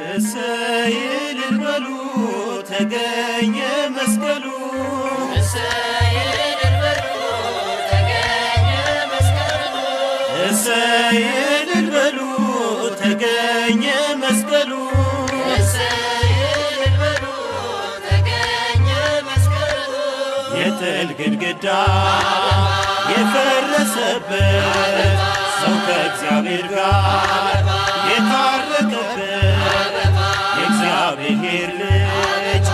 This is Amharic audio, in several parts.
እሰይ እልል በሉ ተገኘ መስቀሉ እሰይ እልል በሉ ተገኘ መስቀሉ የጥል ግድግዳ የፈረሰበት ሰው ከእግዚአብሔር ጋር የታረቀበት የእግዚአብሔር ልጅ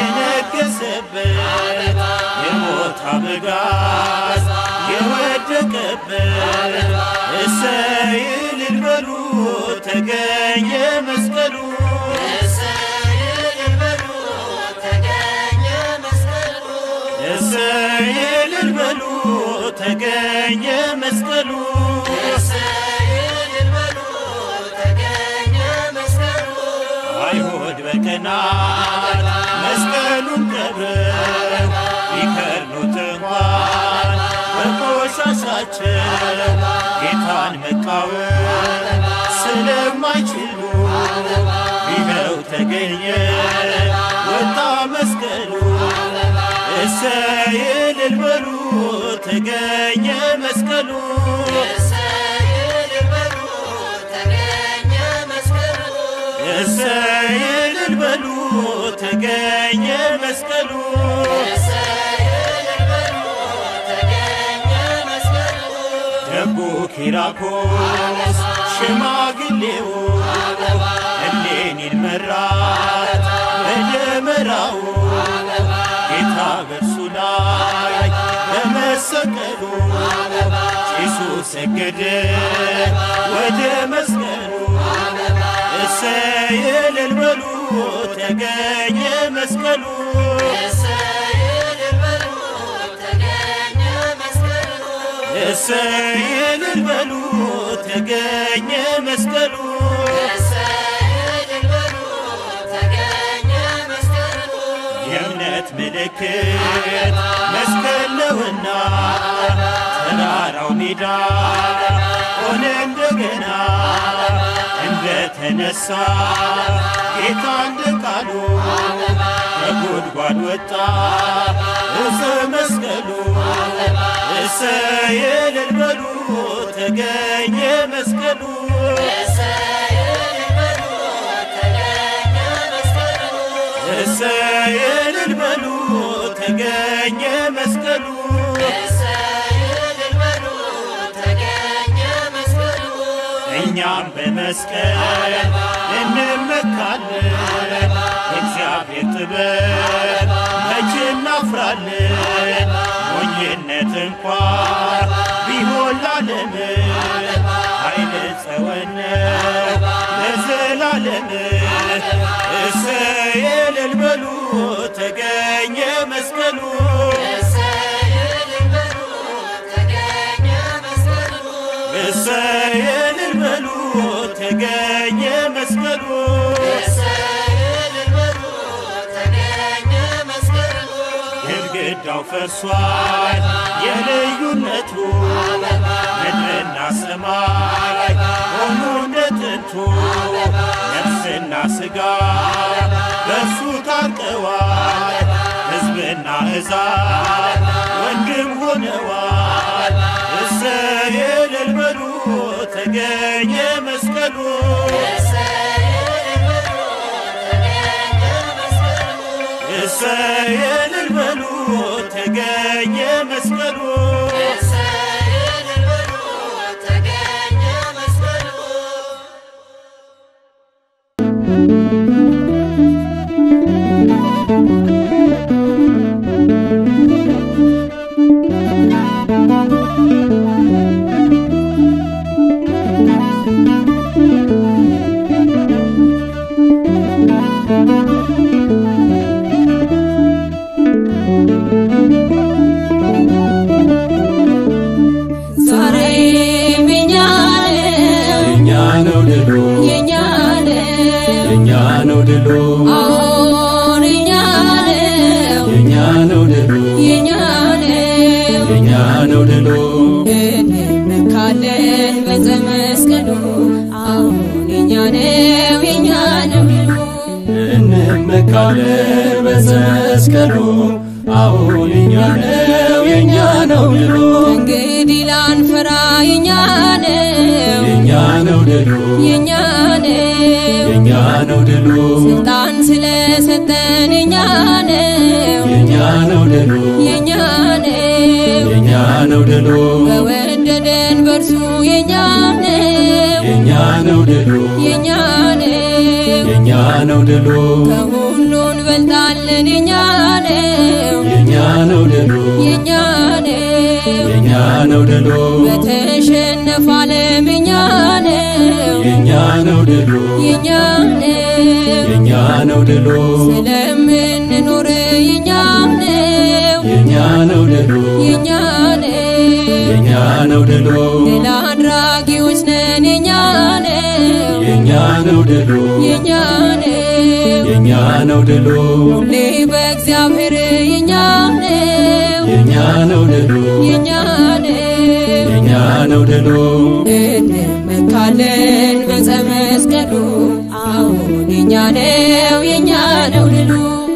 የነገሰበት የሞት አበጋዝ የወደቀበት እሰይ እልል በሉ ተገኘ መስቀሉ እሰይ እልል በሉ ተገኘ መስቀሉ አይሁድ በቀናት መስቀሉን ቀብረው ቢከርኑት እንኳን በቆሻሻቸው ጌታን መቃወም ስለማይችሉ ይኸው ተገኘ ወጣ መስቀሉ እሰይ እልል በሉ ተገኘ መስቀሉ እሰይ እልል በሉ ተገኘ መስቀሉ ደጉ ኪራኮስ ሽማግሌው እሌኒን መራት በደመራው ጌታ በእርሱ ላይ በመሰቀሉ ጭሱ ሰገደ ወደ መስቀሉ እሰይ እልል በሉ ተገኘ መስቀሉ እሰይ እልል በሉ ተገኘ መስቀሉ የእምነት ምልክት መስቀል ነውና ተራራው ሜዳ ሆነ እንደገና እንደተነሳ ጌታ እንደ ቃሉ ከጉድጓድ ወጣ እፀ መስቀሉ እሰይ እልል በሉ ተገኘ መስቀሉ እሰይ እልል በሉ ተገኘ መስቀሉ እኛም በመስቀል እንመካለን እግዚአብሔር ጥበብ መቼ እናፍራለን ሞኝነት እንኳ ቢሆን ላለም ኃይል ጸወነ ለዘላለም እሰይ እልል በሉ ተገኘ መስቀሉ እሰይ እልል በሉ ተገኘ መስቀሉ ግድግዳው ፈርሷል የልዩነቱ ምድርና ሰማይ ሆኖ እንደ ጥንቱ ነፍስና ሥጋ በእርሱ ታርቀዋል ሕዝብና ሕዛብ ወንድም ሆነዋል እሰይ እልል በሉ ተገኘ መስቀሉ እሰይ እልል በሉ ተገኘ መስቀሉ ዛሬም የኛ ነው የኛ ነው ድሉ የኛ ነው የኛ ነው ድሉ አሁን የኛ ነው የኛ ነው ድሉ የኛ ነው የኛ ነው ድሉ እንመካለን በዘመስቀሉ አሁን የኛ ነው የኛ ነው እንመካለን በመስቀሉ አሁን የኛ ነው የኛ ነው ድሉ እንግዲህ ላንፈራ የኛ ነው የኛ ነው ድሉ የኛ ነው የኛ ነው ድሉ ስልጣን ስለሰጠን የኛ ነው የኛ ነው ድሉ የኛ ነው የኛ ነው ድሉ በወደደን በርሱ የኛ ነው የኛ ነው ድሉ የኛ ነው የኛ ነው ድሉ ከሁሉ እንበልጣለን የኛ ነው የኛ ነው ድሉ የኛ ነው የኛ ነው ድሉ በተሸነፈ ዓለም የኛ ነው የኛ ነው ድሉ የኛ ነው የኛ ነው ድሉ ስለምንኖር የኛ ነው የኛ ነው ድሉ የኛ ነው የኛ ነው ድሉ ድል አድራጊዎች ነን የኛ ነው የኛ ነው ድሉ የኛ ነው የኛ ነው ድሉ ሁሌ በእግዚአብሔር የኛ ነው የኛ ነው ድሉ የኛ ነው የኛ ነው ድሉ እንመካለን በዕፀ መስቀሉ አሁን የኛ ነው የኛ ነው ድሉ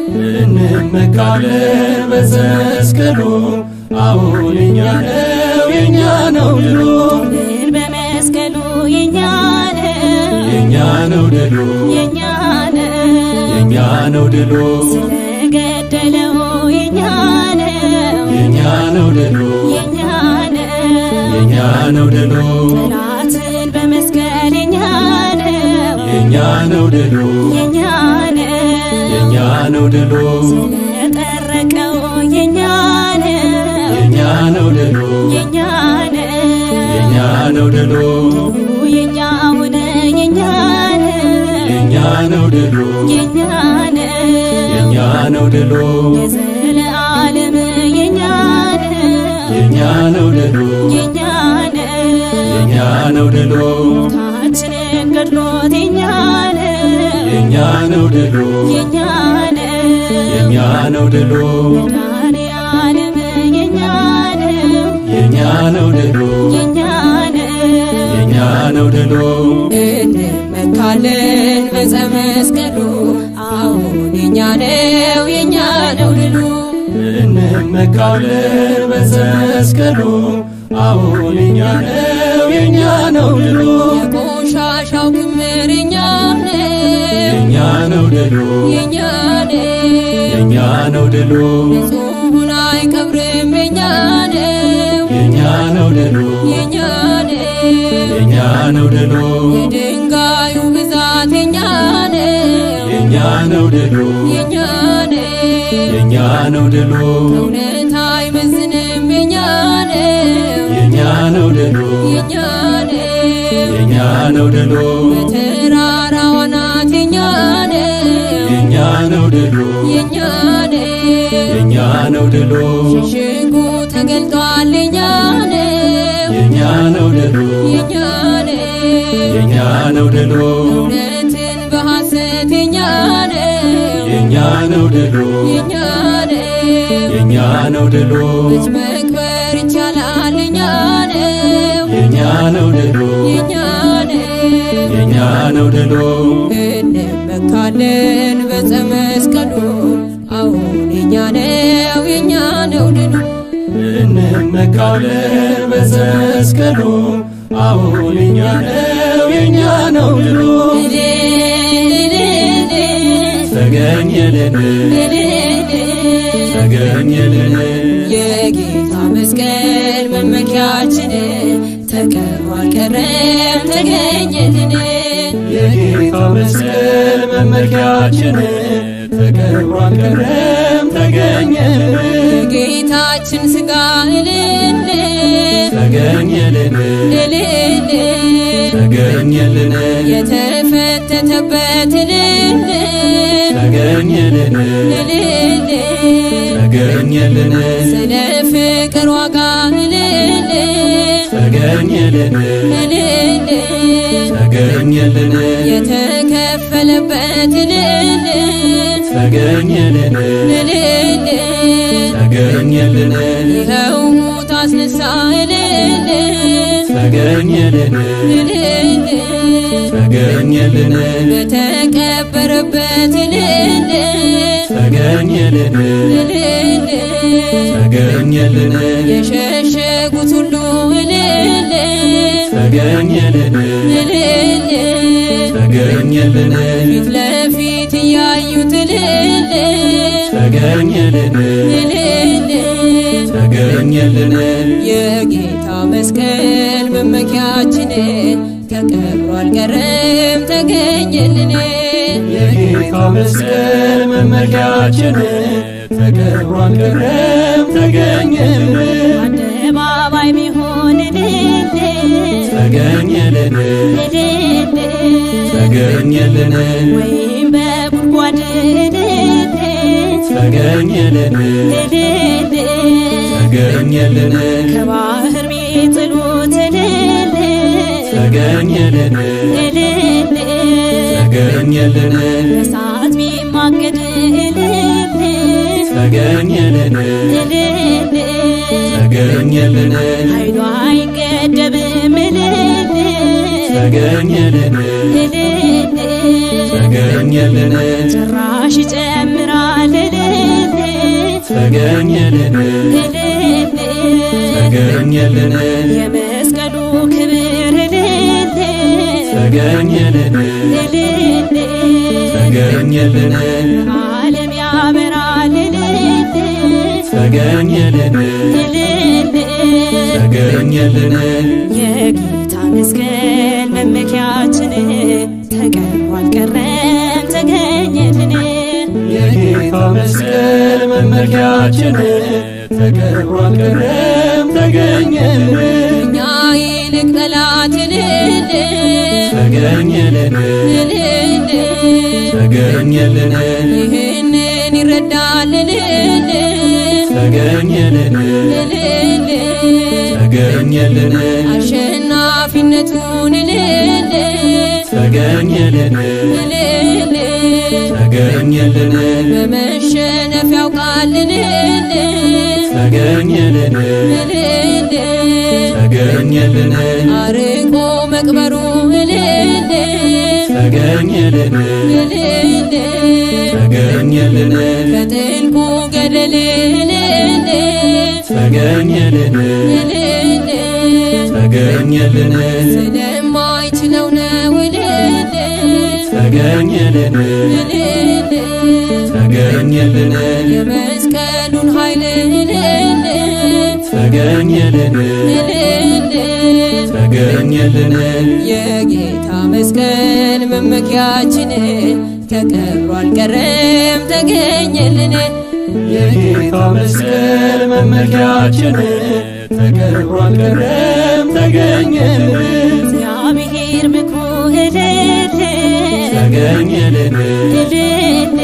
እንመካለን በመስቀሉ አሁን የኛ ነው የኛ ነው ድሉ ድል በመስቀሉ የኛ ነው የኛ ነው ድሉ የኛ ነው የኛ ነው ድሉ ስለገደለው የኛ ነው የኛ ነው ድሉ የኛ ነው የኛ ነው ድሉ ጠላትን በመስቀል የኛ ነው የኛ ነው ድሉ የኛ ነው የኛ ነው ድሉ ስለጠረቀው የኛ ነው የኛ ነው ድሉ የኛ ነው የኛ ነው ድሉ የኛ ሆነ የኛ ነው የኛ ነው ድሉ የኛ ነው የኛ ነው ድሉ የዘለዓለም የኛ ነው የኛ ነው ድሉ የኛ ነው የኛ ነው ድሉ ታችንን ገድሎት የኛ ነው የኛ ነው ድሉ የኛ ነው የኛ ነው ድሉ መድኃኔዓለም የኛ ነው የኛ ነው ድሉ የኛ ነው የኛ ነው ድሉ እንመካለን በዕፀ መስቀሉ አሁን የኛ ነው የኛ ነው ድሉ እንመካለን በመስቀሉ አሁን የኛ ነው የኛ ነው ድሉ የቆሻሻው ክምር የኛ ነው የኛ ነው ድሉ የኛ ነው የኛ ነው ድሉ ንጹሑን አይቀብርም የኛ ነው የኛ ነው ድሉ የኛ ነው የኛ ነው ድሉ የድንጋዩ ብዛት የኛ ነው የኛ ነው ድሉ የኛ ነው የኛ ነው ድሉ እውነት አይመዝንም የኛ ነው የኛ ነው ድሉ የኛ ነው የኛ ነው ድሉ በተራራው አናት የኛ ነው የኛ ነው ድሉ የኛ ነው የኛ ነው ድሉ ሽሽጉ ተገልጧል የኛ ነው የኛ ነው ድሉ የኛ ነው የኛ ነው ድሉ እውነትን በሐሰት የኛ ነው የኛ ነው ድሉ የኛ ነው የኛ ነው ድሉ ልጅ መቅበር ይቻላል የኛ ነው የኛ ነው ድሉ የኛ ነው የኛ ነው ድሉ እንመካለን በዕፀ መስቀሉ አሁን የኛ ነው የኛ ነው ድሉ እንመካለን በመስቀሉ አሁን የኛ ነው የኛ ነው ድሉ ተገኘልን ተገኘልን የጌታ መስቀል መመኪያችን ተቀብሮ አልቀረም ተገኘልን የጌታ መስቀል መመኪያችን ተቀብሮ አልቀረም ተገኘልን የጌታችን ሥጋ እልል ተገኘልን እልል ተገኘልን የተፈተተበት እልል ተገኘልን እልል ተገኘልን ስለ ፍቅር ዋጋ እልል ተገኘልን እልል ተገኘልን የተከፈለበት እልል ተገኘልን እልል ተገኘልን ይኸው ሙት አስነሳ እልል ተገኘልን እልል ተገኘልን በተቀበረበት እልል ተገኘልን እልል ተገኘልን የሸሸጉት ሁሉ እልል ተገኘልን እልል ተገኘልን ፊት ለፊት እያዩት እልል ተገኘልን እልል ተገኘልን የጌታ መስቀል መመኪያችን ተቀብሮ አልቀረም ተገኘልን የጌታ መስቀል መመኪያችን ተቀብሮ አልቀረም ተገኘልን አደባባይ ቢሆን እልል ተገኘልን እልል ተገኘልን ወይም በጉድጓድ እልል ተገኘልን እልል ተገኘልን ከባህር ቢጥሉት እልል ተገኘልን እልል ተገኘልን በእሳት ቢማገድ እልል ተገኘልን እልል ተገኘልን ኃይሏ አይገደብም እልል ተገኘልን እልል ተገኘልን ጭራሽ ይጨምራል እልል ተገኘልን እልል ተገኘልን የመስቀሉ ክብር እልል ተገኘልን እልል ተገኘልን ዓለም ያበራል እልል ተገኘልን እልል ተገኘልን የጌታ መስቀል መመኪያችን ተቀብሮ አልቀረም ተገኘልን የጌታ መስቀል መመኪያችን ተቀብሮ አልቀረም ተገኘልን እኛ ይልቅ ጠላት እልል ተገኘልን እልል ተገኘልን ይህንን ይረዳል እልል ተገኘልን እልል ተገኘልን አሸናፊነቱን እልል ተገኘልን እልል ተገኘልን በመሸነፍ ያውቃል እልል ተገኘልን እልል ተገኘልን አርቆ መቅበሩ እልል ተገኘልን እልል ተገኘልን ከጥልቁ ገደል እልል ተገኘልን እልል ተገኘልን ስለማይችለው ነው እልል ተገኘልን እልል ተገኘልን የመስቀሉን ኃይል እልል ተገኘልን እልል ተገኘልን የጌታ መስቀል መመኪያችን ተቀብሮ አልቀረም ተገኘልን የጌታ መስቀል መመኪያችን ተቀብሮ አልቀረም ተገኘልን እግዚአብሔር ምክሩ እልል ተገኘልን እልል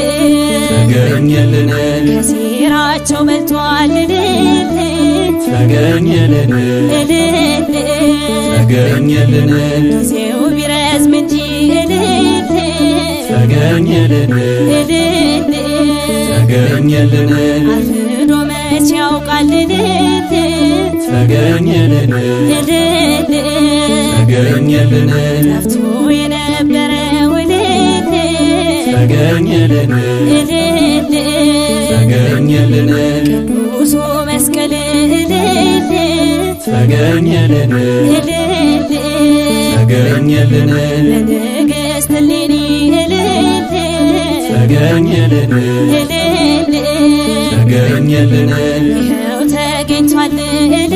ተገኘልን ከሴራቸው በልቷል እልል ተገኘልን እልል ተገኘልን ጊዜው ቢረዝም እንጂ እልል ተገኘልን እልል ተገኘልን አርፍዶ መች ያውቃል እልል ተገኘልን እልል ተገኘልን ጠፍቶ የነበረው እልል ተገኘልን እልል ተገኘልን ቅዱሱ መስቀል እልል ተገኘልን እልል ተገኘልን ለንግሥት እሌኒ እልል ተገኘልን እልል ተገኘልን ይኸው ተገኝቷል እልል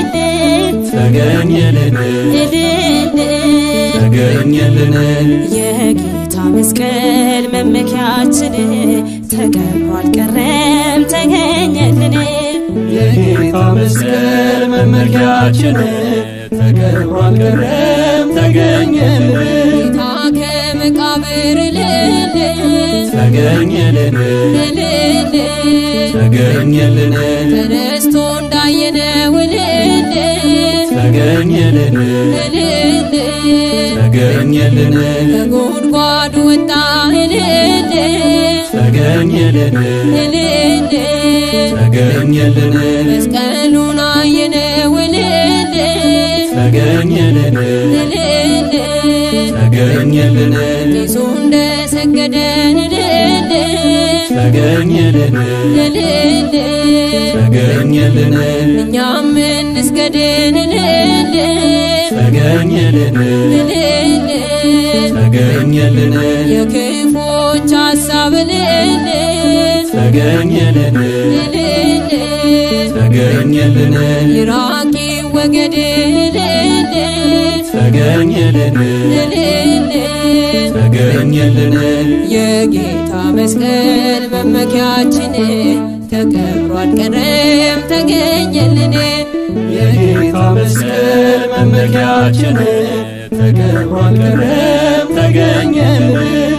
ተገኘልን እልል ተገኘልን የጌታ መስቀል መመኪያችን ተቀብሮ አልቀረም ተገኘልን የጌታ መስቀል መመኪያችን ተቀብሮ አልቀረም ተገኘልን ጌታ ከመቃብር እልል ተገኘልን እልል ተገኘልን ተነስቶ እንዳየነው እልል ተገኘልን እልል ተገኘልን ከጉድጓዱ ወጣ እልል ተገኘልን እልል ተገኘልን መስቀሉን አየነው እልል ተገኘልን እልል ተገኘልን ቄሱ እንደሰገደ እልል ተገኘልን እልል ተገኘልን እኛም እንስገድን እልል ተገኘልን እልል ተገኘልን የክፎች ሐሳብ እልል ተገኘልን እልል ተገኘልን ይራቂ ወገድ እልል ተገኘልን እልል ተገኘልን የጌታ መስቀል መመኪያችን ተከብሯል ቀረም ተገኘልን የጌታ መስቀል መመኪያችን ተከብሯል ቀረም ተገኘልን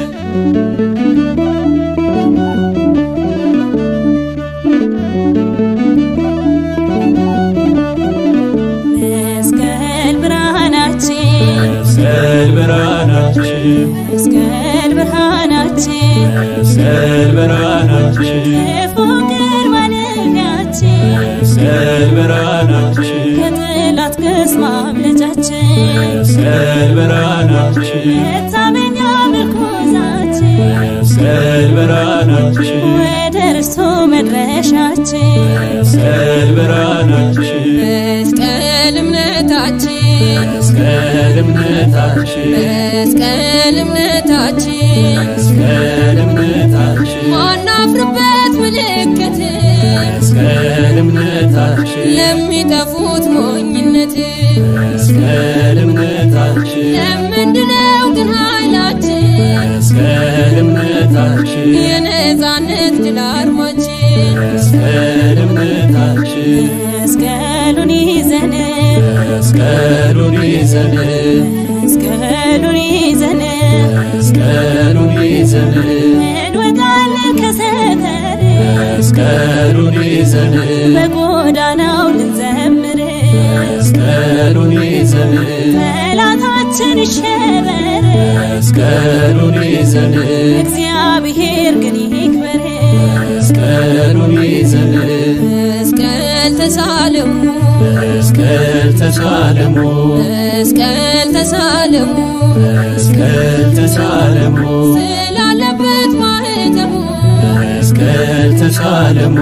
መስቀል ብርሃናችን መስቀል ብርሃናችን መስቀል ብርሃናችን መስቀል ብርሃናችን የፍቅር ማለፊያችን መስቀል ብርሃናችን ከጠላት ክስ ማምለጫችን መስቀል ብርሃናችን መታመኛ ምርኩዛችን መስቀል ብርሃናችን ወደ እርሱ መድረሻችን መስቀል ብርሃናችን መስቀል እምነታችን መስቀል እምነታችን መስቀል እምነታችን መስቀል እምነታችን ማናፍርበት ምልክት መስቀል እምነታችን ለሚጠፉት ሞኝነት መስቀል እምነታችን ለምንድነው ግን ኃይላችን መስቀል እምነታችን የነፃነት ድል አርማችን መስቀል እምነታችን መስቀሉን ይዘን መስቀሉን ይዘን መስቀሉን ይዘን መስቀሉን ይዘን እንወጣለን ከሰፈር መስቀሉን ይዘን በጎዳናው ልንዘምር መስቀሉን ይዘን ጠላታችን ይሸበር መስቀሉን ይዘን እግዚአብሔር ግን ይክበር መስቀሉን ይዘን መስቀል ተሳለሙ መስቀል ተሳለሙ መስቀል ተሳለሙ መስቀል ተሳለሙ ስላለበት ማህተሙ መስቀል ተሳለሙ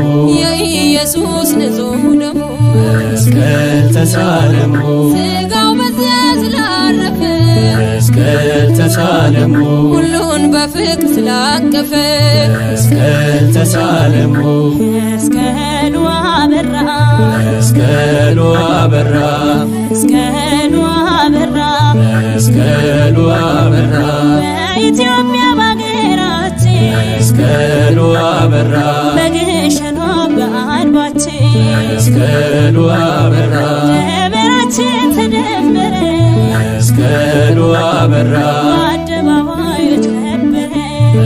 የኢየሱስ ንጹሕ ደሙ መስቀል ተሳለሙ ስጋው በዚያ ስላረፈ መስቀል ተሳለሙ ሁሉን በፍቅር ስላቀፈ መስቀል ተሳለሙ መስቀሉ አበራ መስቀሉ አበራ መስቀሉ አበራ መስቀሉ አበራ በኢትዮጵያ በሀገራችን መስቀሉ አበራ በግሸኗ በአድባችን መስቀሉ አበራ ደመራችን ተደመረ መስቀሉ አበራ በአደባባዮች ከበረ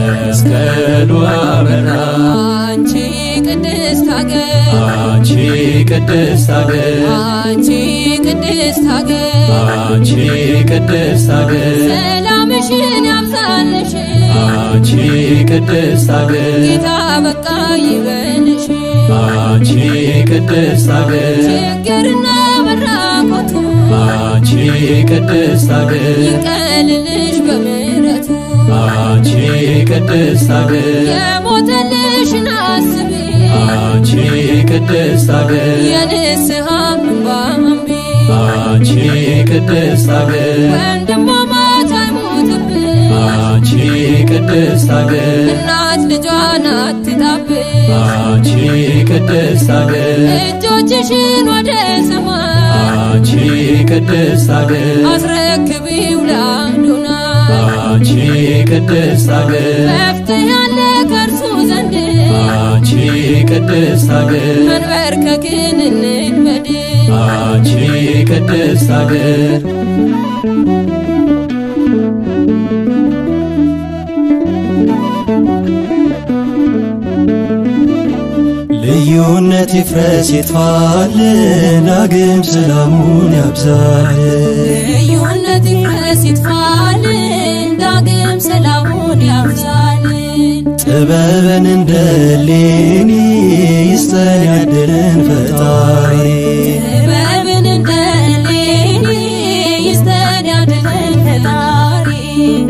መስቀሉ አበራ አንቺ ቅድስት ሀገር አንቺ ቅድስት ሀገር አንቺ ቅድስት ሀገር አንቺ ቅድስት ሀገር ሰላምሽን ያብዛልሽ አንቺ ቅድስት ሀገር ጌታ በቃ ይበልሽ አንቺ ቅድስት ሀገር ችግርና መራቆቱ አንቺ ቅድስት ሀገር ይቀልልሽ በምሕረቱ አንቺ ቅድስት ሀገር የሞተልሽን አስቢ አንቺ ቅድስት ሀገር የንስሐ እንባ መንቢ አንቺ ቅድስት ሀገር ወንድማማች አይሞትብን አንቺ ቅድስት ሀገር እናት ልጇን አትጣብን አንቺ ቅድስት ሀገር እጆችሽን ወደ ሰማይ አንቺ ቅድስት ሀገር አስረክቢው ለአዶናይ አንቺ ቅድስት ሀገር መፍትሄ ያለ ከእርሱ ዘንድ አንቺ ቅድስት ሀገር መንበርከክን እንልመድ አንቺ ቅድስት ሀገር ልዩነት ይፍረስ ይጥፋልን፣ ዳግም ሰላሙን ያብዛልን። ልዩነት ይፍረስ ይጥፋልን ዳግም ሰላሙን ያብዛልን ጥበብን እንደ ሌኒ ይስጠን ያድልን ፈጣሪ ጥበብን እንደ ሌኒ ይስጠን ያድለን ፈጣሪ ደጉ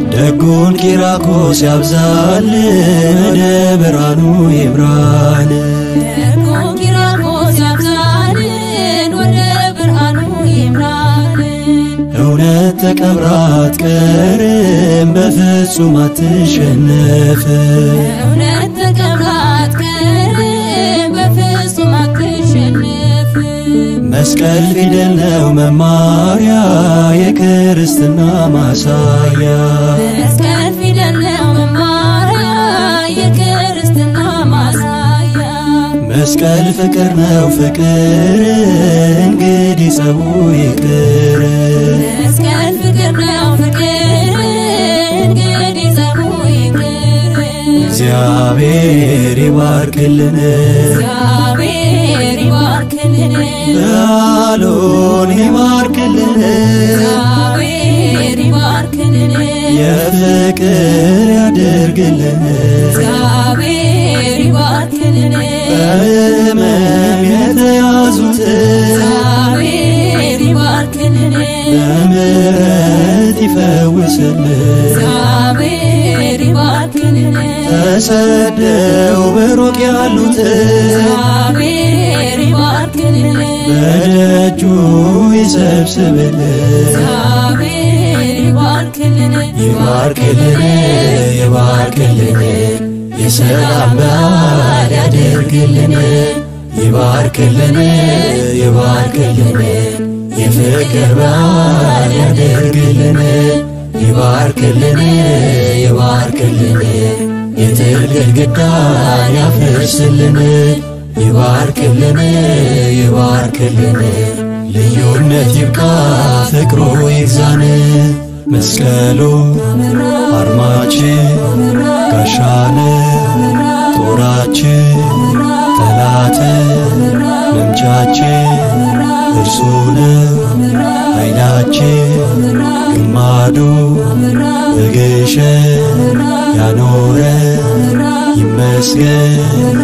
ደጉን ኪራኮስ ያብዛልን ወደ ብርሃኑ ይብራን ደጉ ኪራኮስ ያብዛልን ወደ ብርሃኑ ይምራልን እውነት ተቀብራ አትቀርም በፍጹም አትሸነፍም እውነት ተቀብራት ቀርም በፍጹም አትሸነፍም መስቀል ፊደል ነው መማሪያ የክርስትና ማሳያ መስቀል ፊደል ነው መማሪያ የክርስትና ማሳያ መስቀል ፍቅር ነው ፍቅር እንግዲህ ጸቡ ይቅር መስቀል ፍቅር ነው ፍቅር እንግዲህ ጸቡ ይቅር እግዚአብሔር ይባርክልን እግዚአብሔር ይባርክልን በዓሉን ይባርክልን እግዚአብሔር ይባርክልን የፍቅር ያደርግልን እግዚአብሔር ይባርክልን በሕመም የተያዙትን እግዚአብሔር ይባርክልን በምሕረት ይፈውስልን እግዚአብሔር ይባርክልን ተሰደው በሩቅ ያሉትን እግዚአብሔር ይባርክልን በደጁ ይሰብስብልን እግዚአብሔር ይባርክልን ይባርክልን ይባርክልን የሰላም በዓል ያደርግልን ይባርክልን ይባርክልን የፍቅር በዓል ያደርግልን ይባርክልን ይባርክልን የጥል ግድግዳን ያፍርስልን ይባርክልን ይባርክልን ልዩነት ይብቃ ፍቅሩ ይግዛን መስቀሉ አርማችን ጋሻን ጦራችን ጠላት መምቻችን እርሱ ነው ኃይላችን ግማዱ በግሸን ያኖረ ይመስገን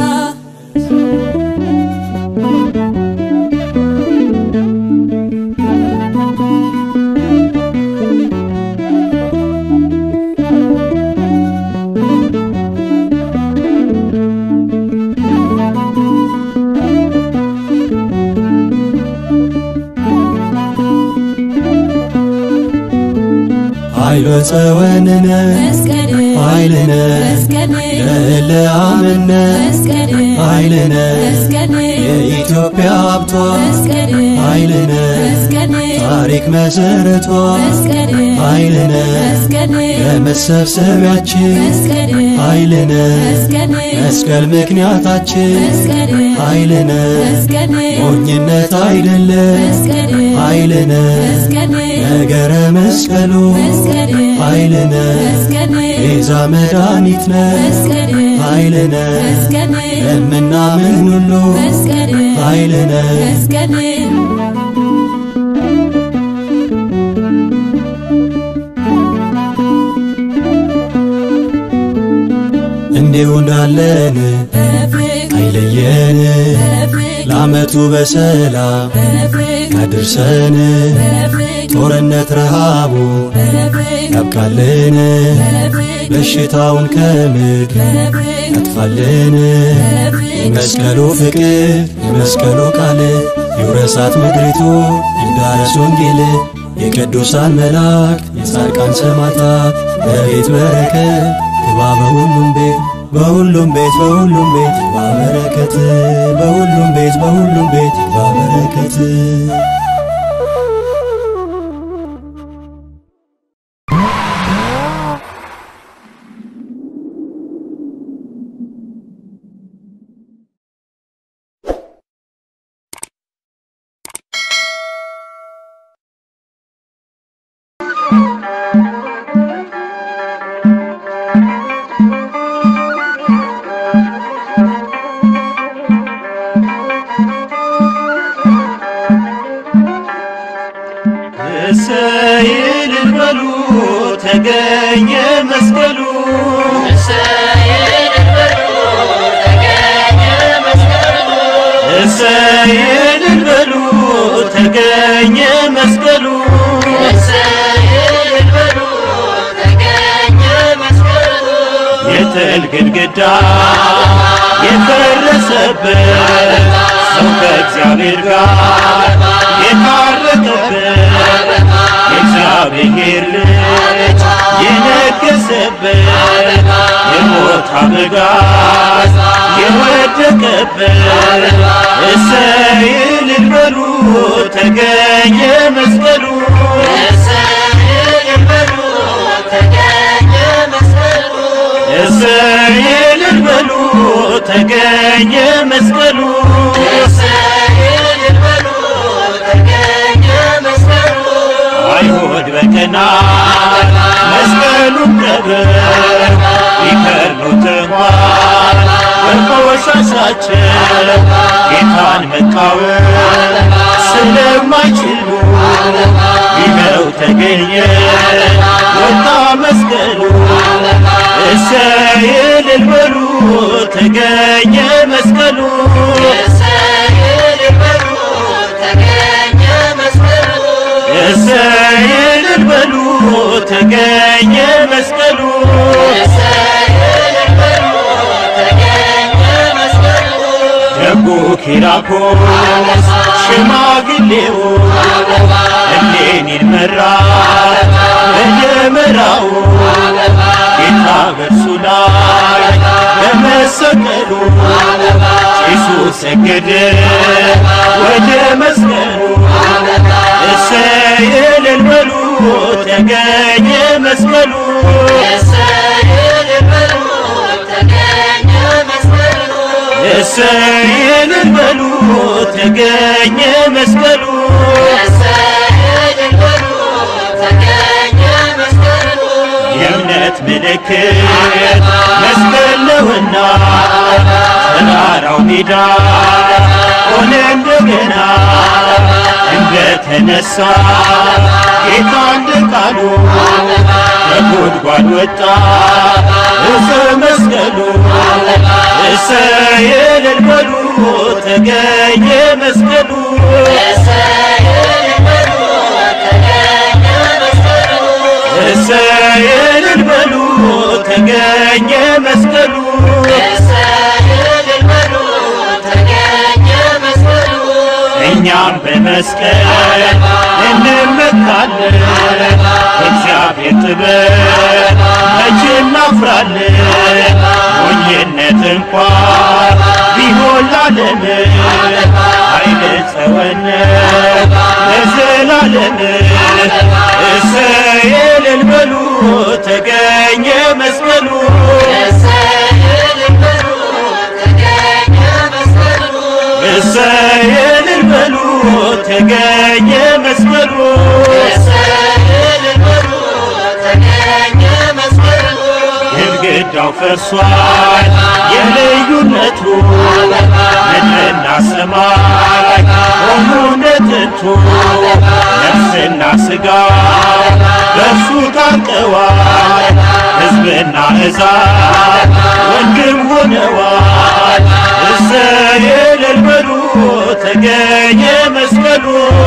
ኃይሎ ጸወንነ መስቀል ኃይልነ መስቀል ለእለ አምነ መስቀል ኃይልነ መስቀል የኢትዮጵያ ሀብቷ መስቀል ኃይልነ መስቀል ታሪክ መሰረቷ መስቀል ኃይልነ መስቀል ለመሰብሰቢያችን መስቀል ኃይልነ መስቀል መስቀል ምክንያታችን መስቀል ኃይልነ መስቀል ሞኝነት አይደለም መስቀል ኃይልነ መስቀል ነገረ መስቀሉ መስቀል ኃይልነ መስቀል ቤዛ መድኃኒት ነ መስቀል ኃይልነ መስቀል ለምናምን ሁሉ መስቀል ኃይልነ መስቀል እንዲሁ እንዳለን በፍቅር አይለየን በፍቅር ለዓመቱ በሰላም በፍቅር ያድርሰን በፍቅር ጦርነት ረሃቡ በፍቅር ያብቃልን በፍቅር በሽታውን ከምድር በፍቅር ያጥፋልን የመስቀሉ ፍቅር የመስቀሉ ቃል ይውረሳት ምድሪቱ ይዳረስ ወንጌል የቅዱሳን መላእክት የጻድቃን ሰማዕታት በቤት በረከት ግባ በሁሉም ቤት በሁሉም ቤት በሁሉም ቤት ግባ በረከት በሁሉም ቤት በሁሉም ቤት ግባ በረከት እሰይ እልል በሉ ተገኘ መስቀሉ እሰይ እልል በሉ ተገኘ መስቀሉ የበደል ግድግዳ የፈረሰበት ሰው ከእግዚአብሔር ጋር የታረቀበት የእግዚአብሔር ልጅ የነገሰበት የሞት አበጋዝ የወደቀበት እሰይ እልል በሉ ተገኘ መስቀሉ እሰይ እልል በሉ ተገኘ መስቀሉ አይሁድ በቀናት መስቀሉን ቀብር ቢከርኑት እንኳን በቆሻሻቸው ጌታን መቃወም ስለማይችሉ ይኸው ተገኘ ወጣ መስቀሉ እሰይ እልል በሉ ተገኘ መስቀሉ እሰይ እልል በሉ ተገኘ መስቀሉ ደጉ ኪራኮስ ሽማግሌው እሌኒን መራ በደመራው ጌታ በእርሱ ላይ በመሰቀሉ ጭሱ ሰገደ ወደ መስቀሉ እሰይ እልል በሉ ተገኘ መስቀሉ እሰይ እልል በሉ ተገኘ መስቀሉ የእምነት ምልክት መስቀል ነውና ተራራው ሜዳ ሆነ እንደገና እንደተነሳ ጌታ እንደ ቃሉ ከጉድጓድ ወጣ እፀ መስቀሉ እሰይ እልል በሉ ተገኘ መስቀሉ እሰይ እልል በሉ ተገኘ መስቀሉ እኛም በመስቀል እንመካለን እግዚአብሔር ጥበብ መቼ እናፍራለን ሞኝነት እንኳን ቢሆን ላለም ኃይለ ጸወነ ለዘላለም እሰይ እልል በሉ ተገኘ መስቀሉ እሰይ እልል በሉ ተገኘ መስቀሉ ግድግዳው ፈርሷል የልዩነቱ ምድርና ሰማይ ሆኑ ነጥንቱ ነፍስና ሥጋ በእርሱ ታርቀዋል ሕዝብና ሕዛብ ወንድም ሆነዋል እሰይ እልል በሉ ተገኘ መስቀሉ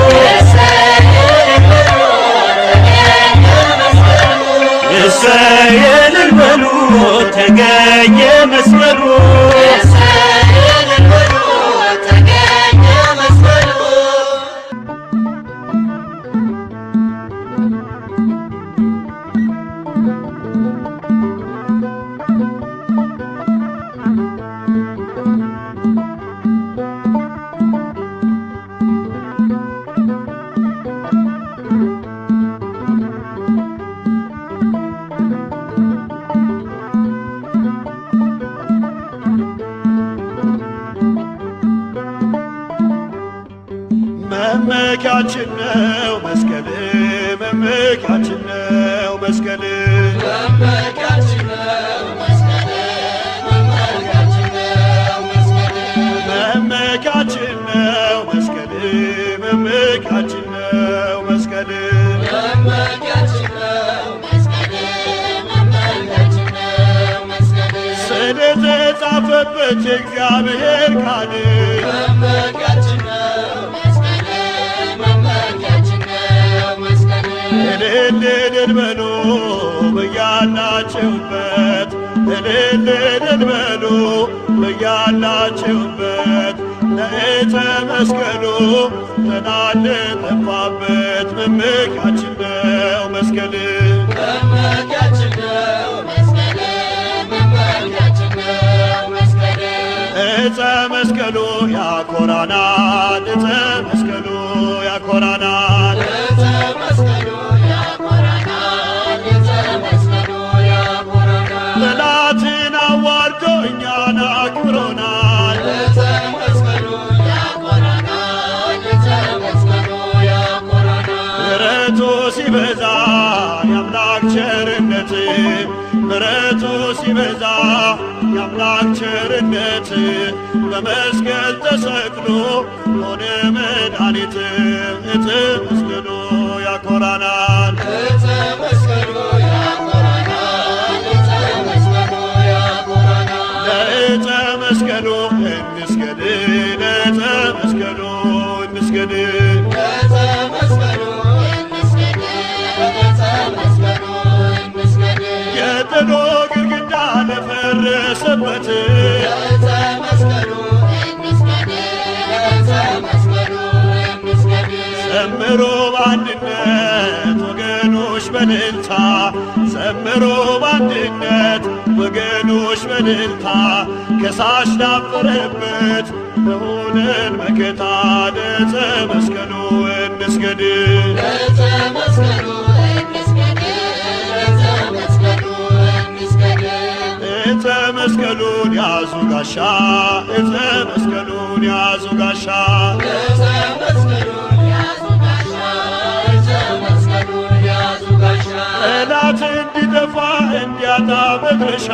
እሰይ እልል በሉ ተገኘ መስቀሉ መመኪያችን ነው መስቀል መመኪያችን ነው መስቀል መመኪያችን ነው መስቀል መመኪያችን ነው መስቀል ስለተጻፈበት የእግዚአብሔር ቃል እልል እልል በሉ በያላችሁበት እልል እልል በሉ በያላችሁበት ለዕፀ መስቀሉ ተናለ ጠፋበት መመኪያችን ነው መስቀል ዕፀ መስቀሉ ያኮራናል ዕፀ መስቀሉ ያኮራናል ጠላትን አዋርዶ እኛን አክብሮናል ምሕረቱ ሲበዛ የአምላክ ቸርነት ምሕረቱ ሲበዛ የአምላክ ቸርነት በመስቀል ተሰቅሎ ሆነ መድኃኒት ዕፀ መስቀሉ ያኮራናል ለዕፀ መስቀሉ እንስገድ ለዕፀ መስቀሉ እንስገድ የጥሎ ግድግዳ ለፈረሰበት ዘምሮ በአንድነት ወገኖች በልልታ ዘምሮ በአንድነት ወገኖች በልልታ ከሳሽ ዳፈረበት በሆነን መከታ ለዕፀ መስቀሉ እንስገድ ዕፀ መስቀሉን ያዙ ጋሻ ዕፀ መስቀሉን ያዙ ጋሻ ጠላት እንዲጠፋ እንዲያጣ መድረሻ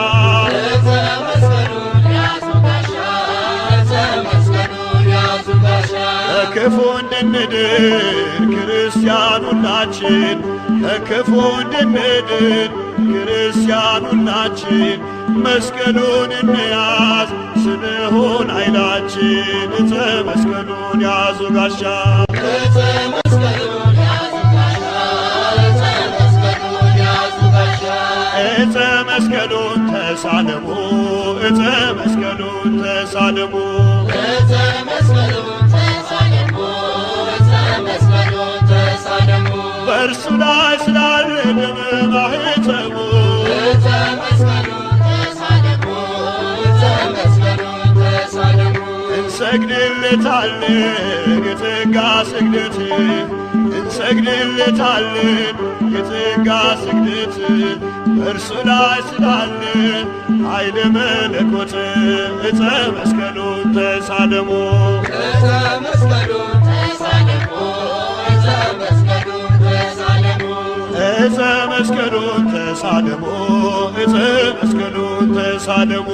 ከክፉ እንድንድን ክርስቲያን ሁላችን ከክፉ እንድንድን ክርስቲያን ሁላችን መስቀሉን እንያዝ ስንሆን ኃይላችን ዕፀ መስቀሉን ያዙ ጋሻ ዕፀ መስቀሉን ተሳለሙ ዕፀ መስቀሉን ተሳለሙ በእርሱ ላይ ስላለ ደመ ማኅተሙ እንሰግድለታለን የጸጋ ስግደት እንሰግድለታለን የጸጋ ስግደት በእርሱ ላይ ስላለ ኃይለ መለኮት ዕፀ መስቀሉን ተሳለሙ ዕፀ መስቀሉን ተሳለሙ ዕፀ መስቀሉን ተሳለሙ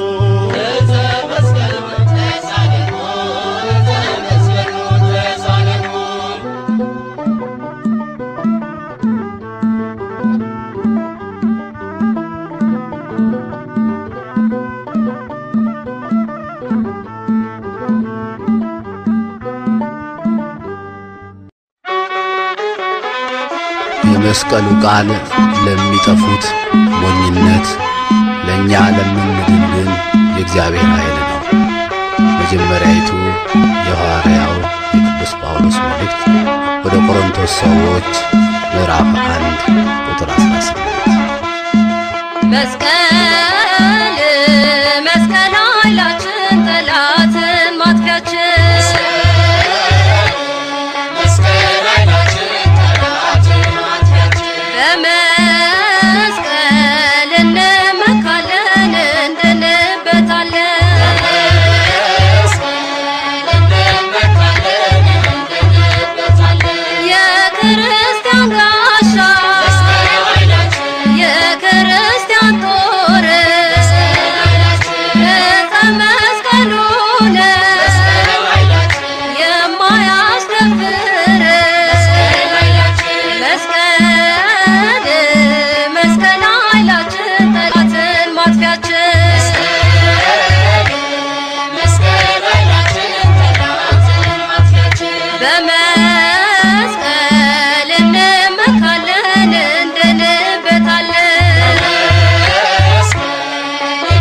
የመስቀሉ ቃል ለሚጠፉት ሞኝነት፣ ለእኛ ለምንድን ግን የእግዚአብሔር ኃይል ነው። መጀመሪያይቱ የሐዋርያው የቅዱስ ጳውሎስ መልእክት ወደ ቆሮንቶስ ሰዎች ምዕራፍ አንድ ቁጥር 18 መስቀል መስቀል ኃይላችን ጠላትን ማጥፊያችን በመስቀል እንመካለን እንድንበታለን የክርስቲያን ጋሻ የክርስቲያን ጦር ዕፀ መስቀሉ ነው የማያስደፍር መስቀል መስቀል ኃይላችን ጠላትን ማጥፊያችን በመስቀል እንመካለን እንድንበታለን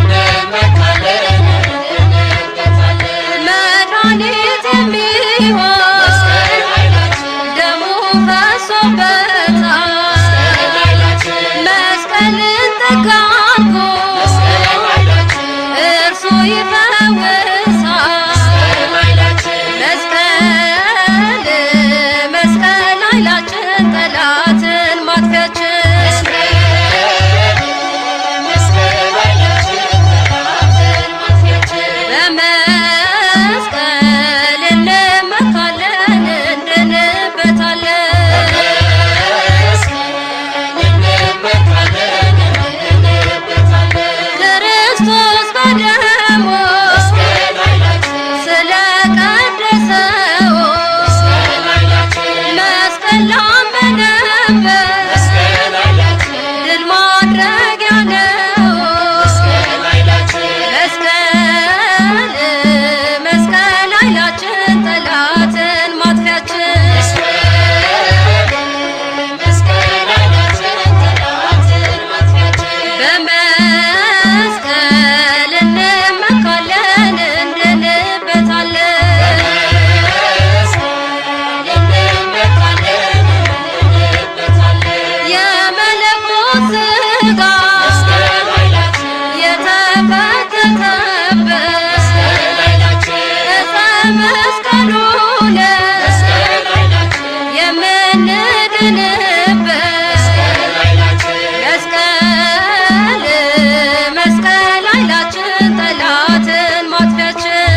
ጠላትን ማጥፊያችን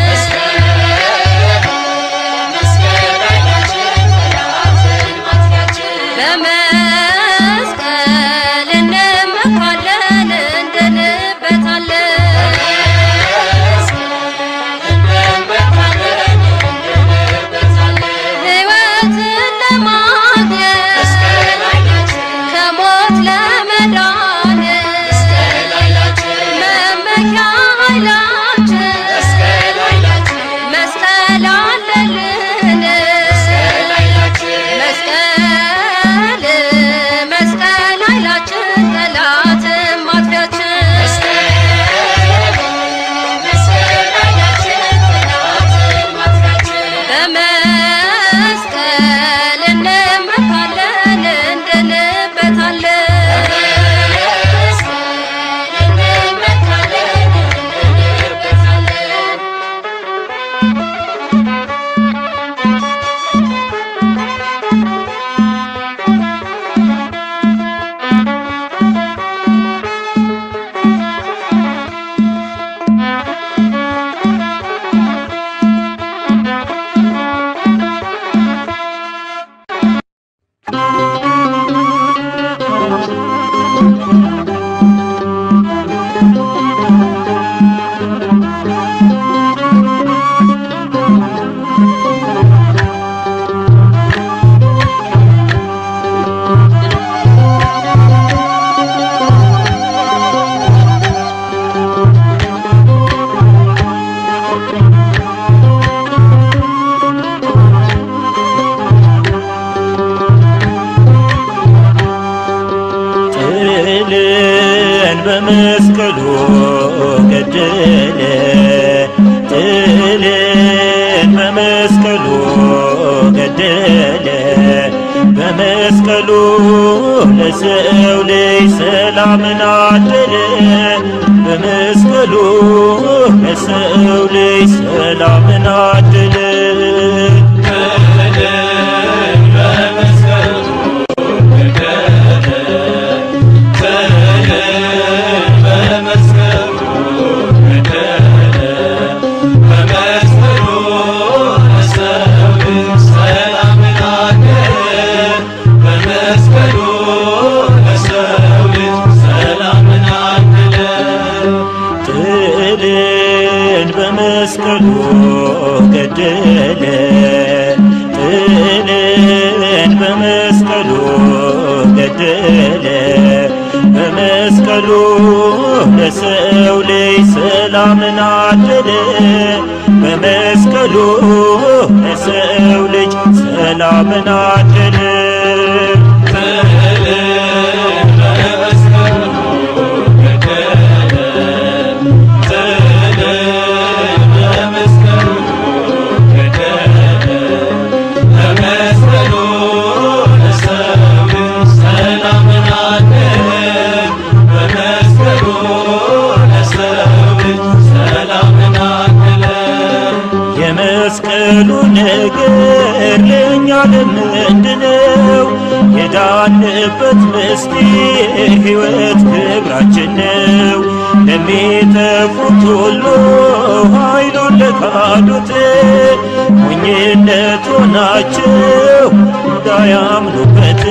በመስቀል እንመካለን እንድንበታለን ሕይወትን ለማግኘት ከሞት ለመዳን መመኪያ ኃይላችን መስቀል አለልን መስቀል መስቀል ኃይላችን ጠላትን ማጥፊያችን በመስቀል እንመካለን እንድንበታለን ጥልን በመስቀሉ ገደለ ጥልን በመስቀሉ ገደለ በመስቀሉ ለሰው ልጅ ሰላምን አደለ በመስቀሉ ለሰው ልጅ ሰላምን አደለ ጥልን በመስቀሉ ገደለ ጥልን በመስቀሉ ገደለ በመስቀሉ ለሰው ልጅ ሰላምን አደለ በመስቀሉ ለሰው ልጅ ሰላምን አደለ የመስቀሉ ነገር ለእኛ ለምንድነው? የዳንበት ምስጢር ሕይወት ክብራችን ነው። ለሚጠፉት ሁሉ ኃይሉን ለካዱት ሞኝነት ሆናቸው እንዳያምኑበት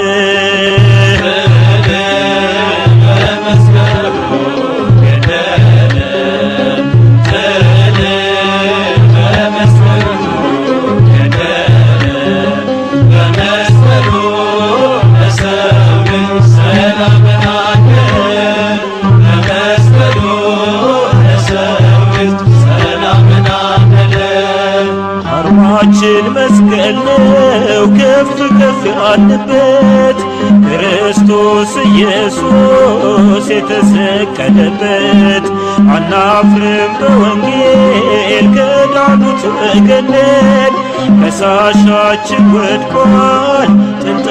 አርማችን መስቀል ነው ከፍ ከፍ ያለበት ክርስቶስ ኢየሱስ የተሰቀለበት አናፍርም በወንጌል ከዳኑት ወገነን ከሳሻችን ወድቋል ጥንተ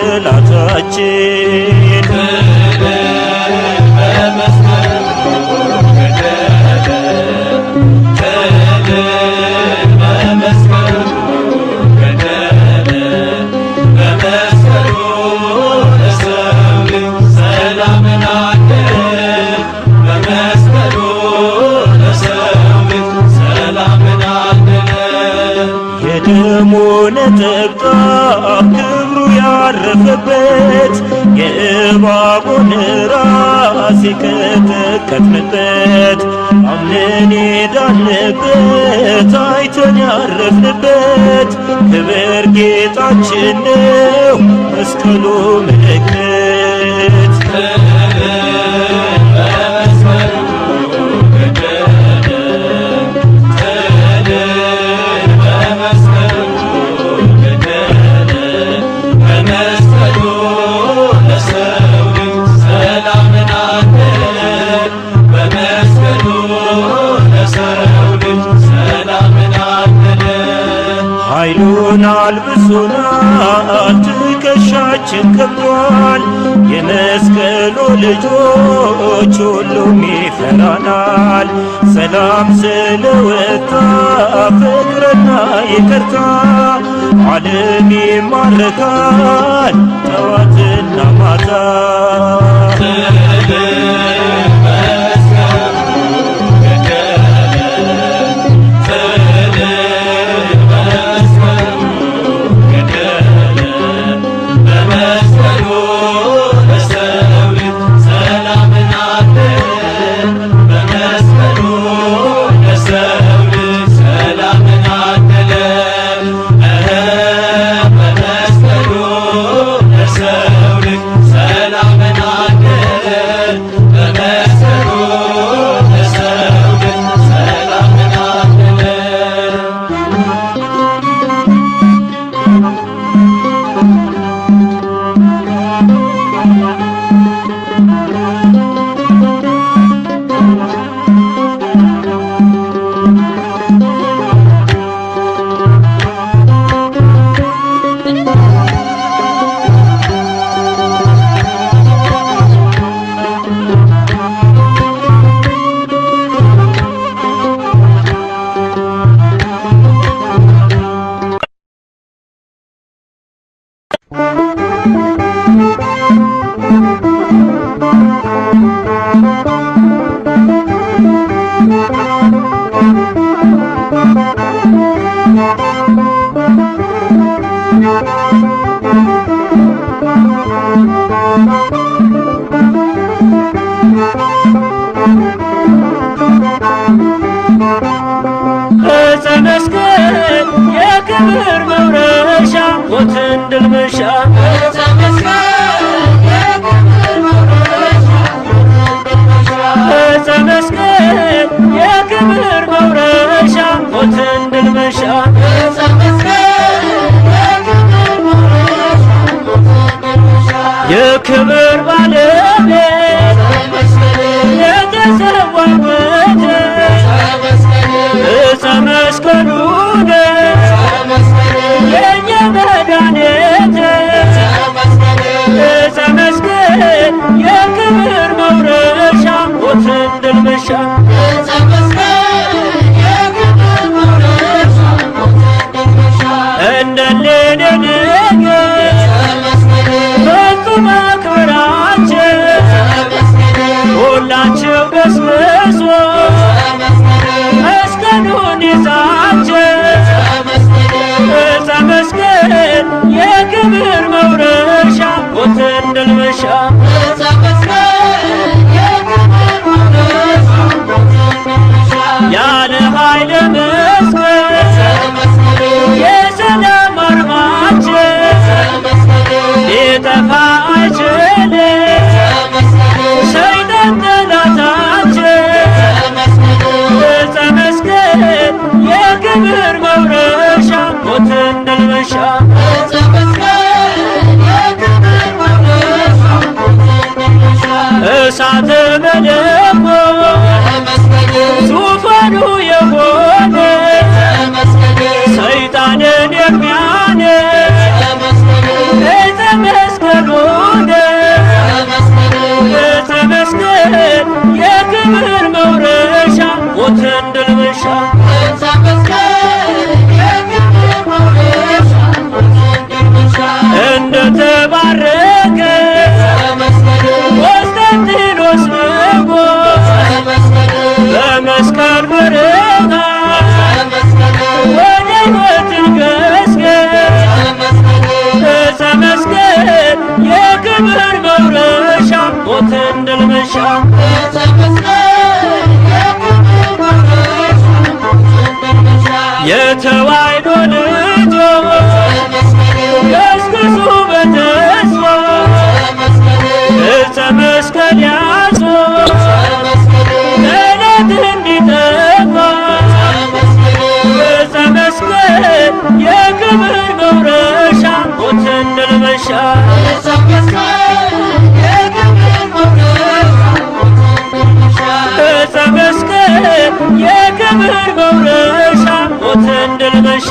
ጠላታችን ሰላምን አለ በመስቀሉ የደሙ ነጠብጣብ ክብሩ ያረፈበት የእባቡን ራስ የቀጠቀጥንበት አምነን የዳንበት አይተን ያረፍንበት ክብር ጌጣችን ነው መስቀሉ ምልክት ኃይሉን አልብሶናል፣ ትከሻችን ከብዷል። የመስቀሉ ልጆች ሁሉም ይፈራናል። ሰላም ስለወጣ ፍቅርና ይቅርታ ዓለም ይማረካል ጠዋትና ማታ ዕፀ መስቀል የክብር መውረሻ ሞትን ድል መንሻ ዕፀ መስቀል የክብር መውረሻ ሞትን ድል መንሻ የክብር ባለቤት የተሰዋበት ዕፀ መስቀሉ ነው የእኛ መድኃኒት ዕፀ መስቀል የክብር መውረሻ ሞትን ድል መንሻ እንደሌለ ንግሥት ፍጹም አክብራችን ሁላችሁ ገስግሱ መስቀሉን ይዛችሁ ዕፀ መስቀል የክብር መውረሻ ሞትን ድል መንሻ ያለ ኃይለ መስቀል የሰላም አርማችን ሊጠፋ አይችልም ሰይጣን ጠላታችን ዕፀ መስቀል የክብር መውረሻ ሞትን ድል መንሻ እሳተ መለኮት ዙፋኑ የሆነ ሰይጣንን የሚያነድ ዕፀ መስቀሉ ዕፀ መስቀል የክብር መውረሻ ሞትን ድል መንሻ እንደተባረከ ቆስጠንጢኖስ ንጉሥ በመስቀል ብርሃን ወደ ሕይወት ገስገስ የክብር መውረሻ ሞትን ድል መንሻ የተዋሕዶ ልጆች ገስግሱ በተስፋ ዕፀ መስቀል ያዙ ጠላት እንዲጠፋ ዕፀ መስቀል የክብር መውረሻ ሞትን ድል መንሻ ዕፀ መስቀል የክብር መውረሻ ሞትን ድል መንሻ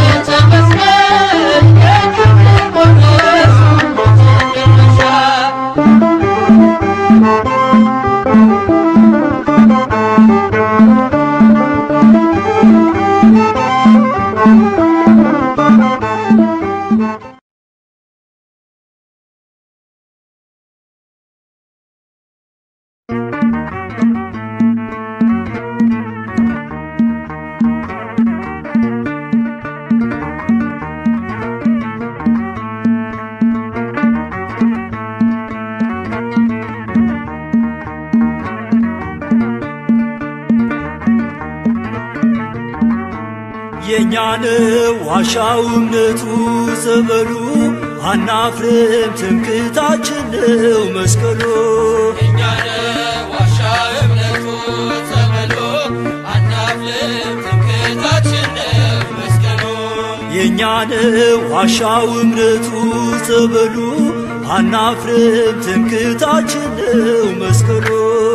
የእኛን ዋሻው እምነቱ ጸበሉ አናፍርም ትምክህታችን ነው መስቀሉ የእኛን ዋሻው እምነቱ ጸበሉ አናፍርም ትምክህታችን ነው መስቀሉ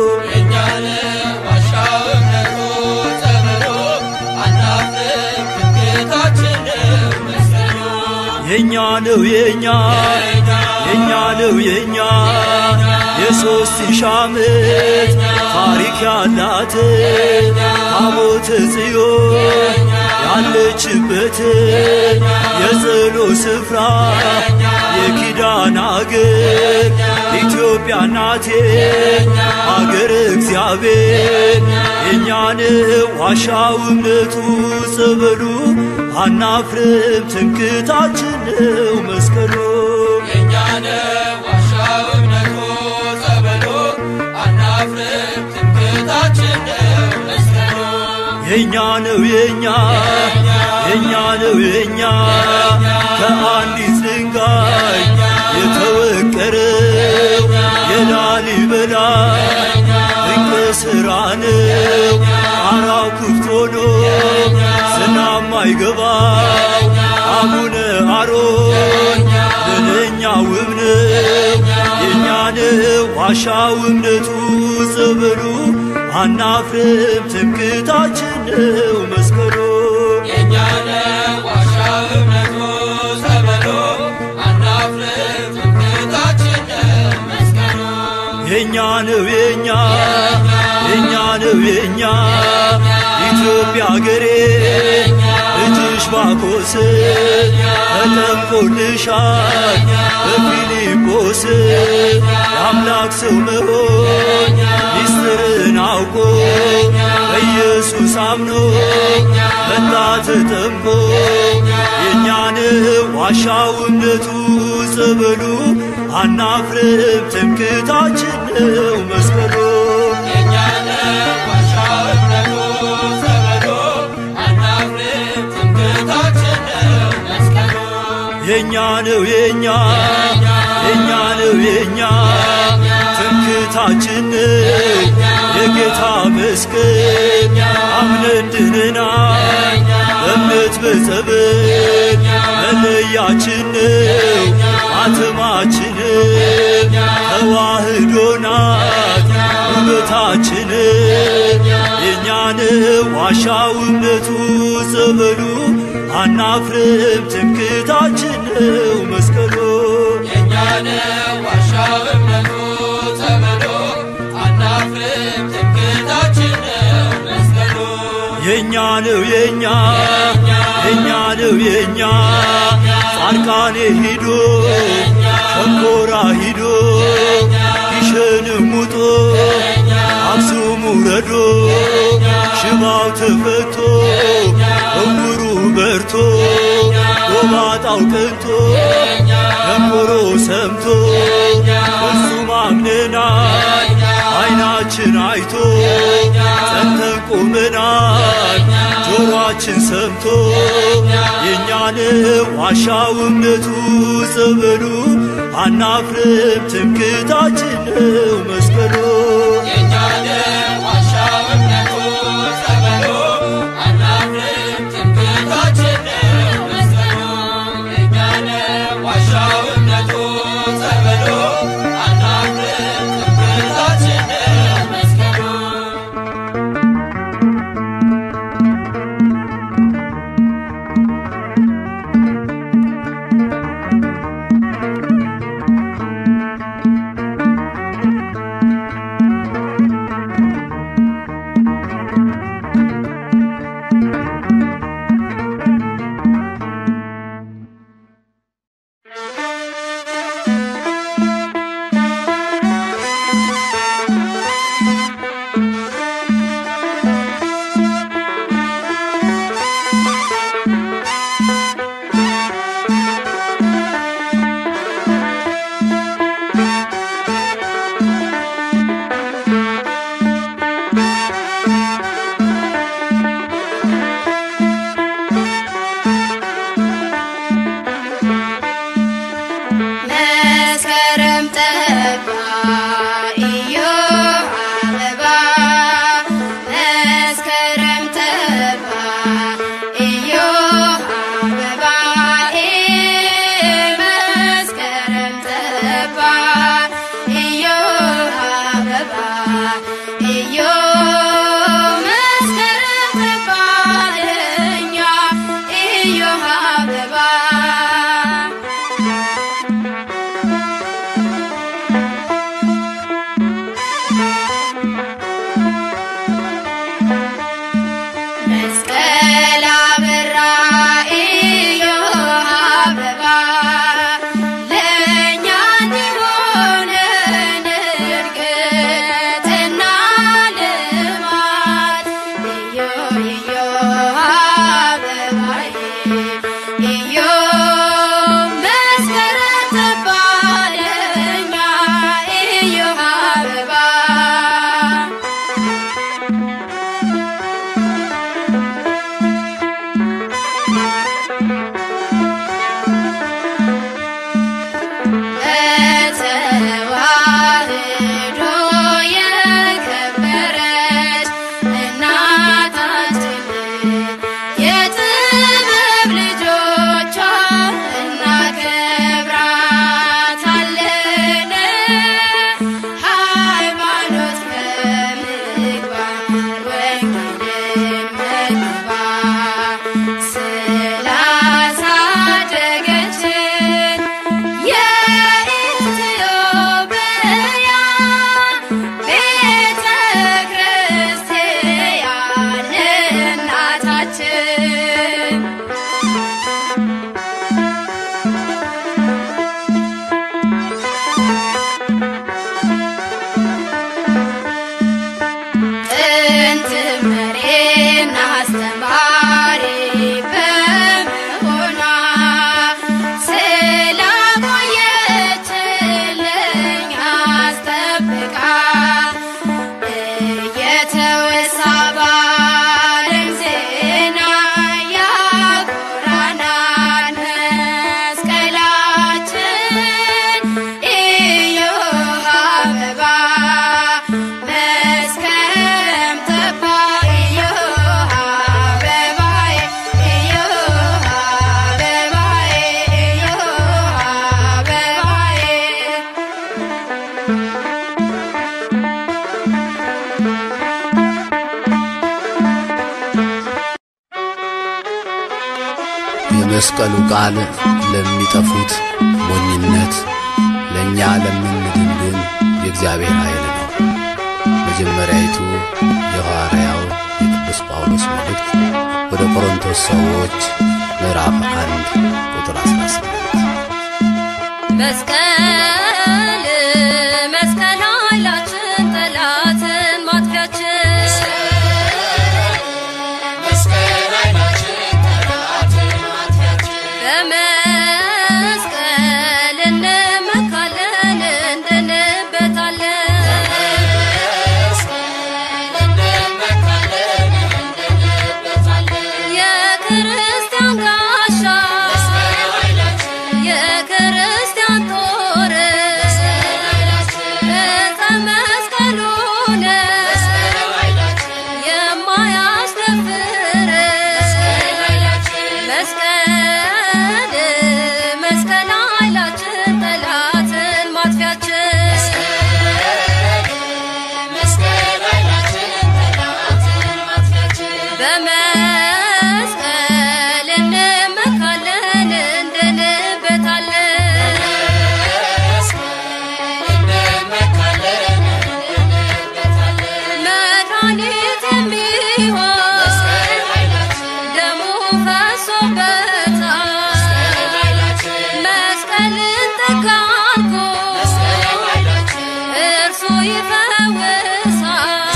የኛ ነው የኛ የኛ ነው የኛ የሶስት ሺህ ዓመት ታሪክ ያላት ታቦተ ጽዮን ያለችበት የጸሎት ስፍራ የኪዳን አገር ኢትዮጵያ ናቴ አገር እግዚአብሔር የእኛን ዋሻው እምነቱ ጸበሉ አናፍርም ትምክህታችን ነው መስቀሉ የኛ ነው የኛ የኛ ነው የኛ ከአንዲት ድንጋይ የተወቀረው የላሊበላ ድንቅ ሥራ ነው። ጣራው ክፍት ሆኖ ዝናብ ማይገባው አቡነ አሮን ለእኛ ውብ ነው የእኛ ነው ዋሻው እምነቱ ጸበሉ አናፍርም ትምክህታችን ነው መስቀሉ የኛ ነው የኛ የኛ ነው የኛ ኢትዮጵያ አገሬ ልጅሽ ባኮስ ተጠምቆልሻል በፊልጶስ የአምላክ ሰው መሆን ሚስጥርን አውቆ በኢየሱስ አምኖ መጣ ተጠምቆ የእኛን ዋሻው እምነቱ ጸበሉ አናፍርም ትምክህታችን ነው መስቀሉ የኛ ነው የኛ የኛ ነው የኛ ትምክህታችን የጌታ መስቀል አምነን ድነናል በእምነት በጸበል መለያችን ነው ማተማችን ተዋህዶ ናት ውበታችን የእኛን ዋሻው እምነቱ ጸበሉ አናፍርም ትምክህታችን ነው መስቀሉ የኛ ነው የኛ የኛ ነው የኛ ጻድቃኔ ሂዶ ሸንኮራ ሂዶ ጊሸንም ውጦ አክሱም ውረዶ ሽባው ተፈቶ እውሩ በርቶ ጎባጣው ቅንቶ ደንቆሮ ሰምቶ እርሱ ማምነናል አይናችን አይቶ ጸንተን ቆመናል ጆሮአችን ሰምቶ የእኛን ዋሻው እምነቱ ጸበሉ አናፍርም ትምክህታችን ነው መስቀሉ መስከረም ጠባ ኢዮብ አበባ መስከረም ጠባ ኢዮብ አበባ መስከረም ጠባ ኢዮብ አበባ ኢዮብ መስከረም ጠባ ለእኛ ኢዮብ አበባ መስቀል አበራ ኢዮብ አበባ ለእኛ እንዲሆነን እድገትና ልማት ኢዮብ ኢዮብ አበባዬ ኢዮብ መስከረም ጠባ ለእኛ ኢዮብ አበባ በተዋህዶ የከበረች እናታችን የጥበብ ልጆቿ እናከብራታለን። ሃይማኖት ከምግባር ወንጌልን መግባር ስላሳደገችን የኢትዮጵያ ቤተ ክርስቲያን እናታችን ጥንት መሪና አስተማሪ በመሆኗ ስላቆየችልኝ አስጠብቃ እየተወሳ ባለም ዜና ያኮራናል መስቀላችን ኢዮብ አበባ መስከረም ጠባ ኢዮብ አበባዬ ኢዮብ አበባዬ ኢዮብ አበባዬ የመስቀሉ ቃል ለሚጠፉት ሞኝነት፣ ለእኛ ለምንድን ግን የእግዚአብሔር ኃይል ነው። መጀመሪያይቱ የሐዋርያው የቅዱስ ጳውሎስ መልእክት ወደ ቆሮንቶስ ሰዎች ምዕራፍ አንድ ቁጥር 18 መስቀል መስቀል ኃይላችን ጠላትን ማጥፊያችን በመ በመስቀል እንመካለን እንድንበታለን መድኃኒት የሚሆን ደሙ ፈሶበታል መስቀልን ተጋርጎ እርሱ ይፈውሳል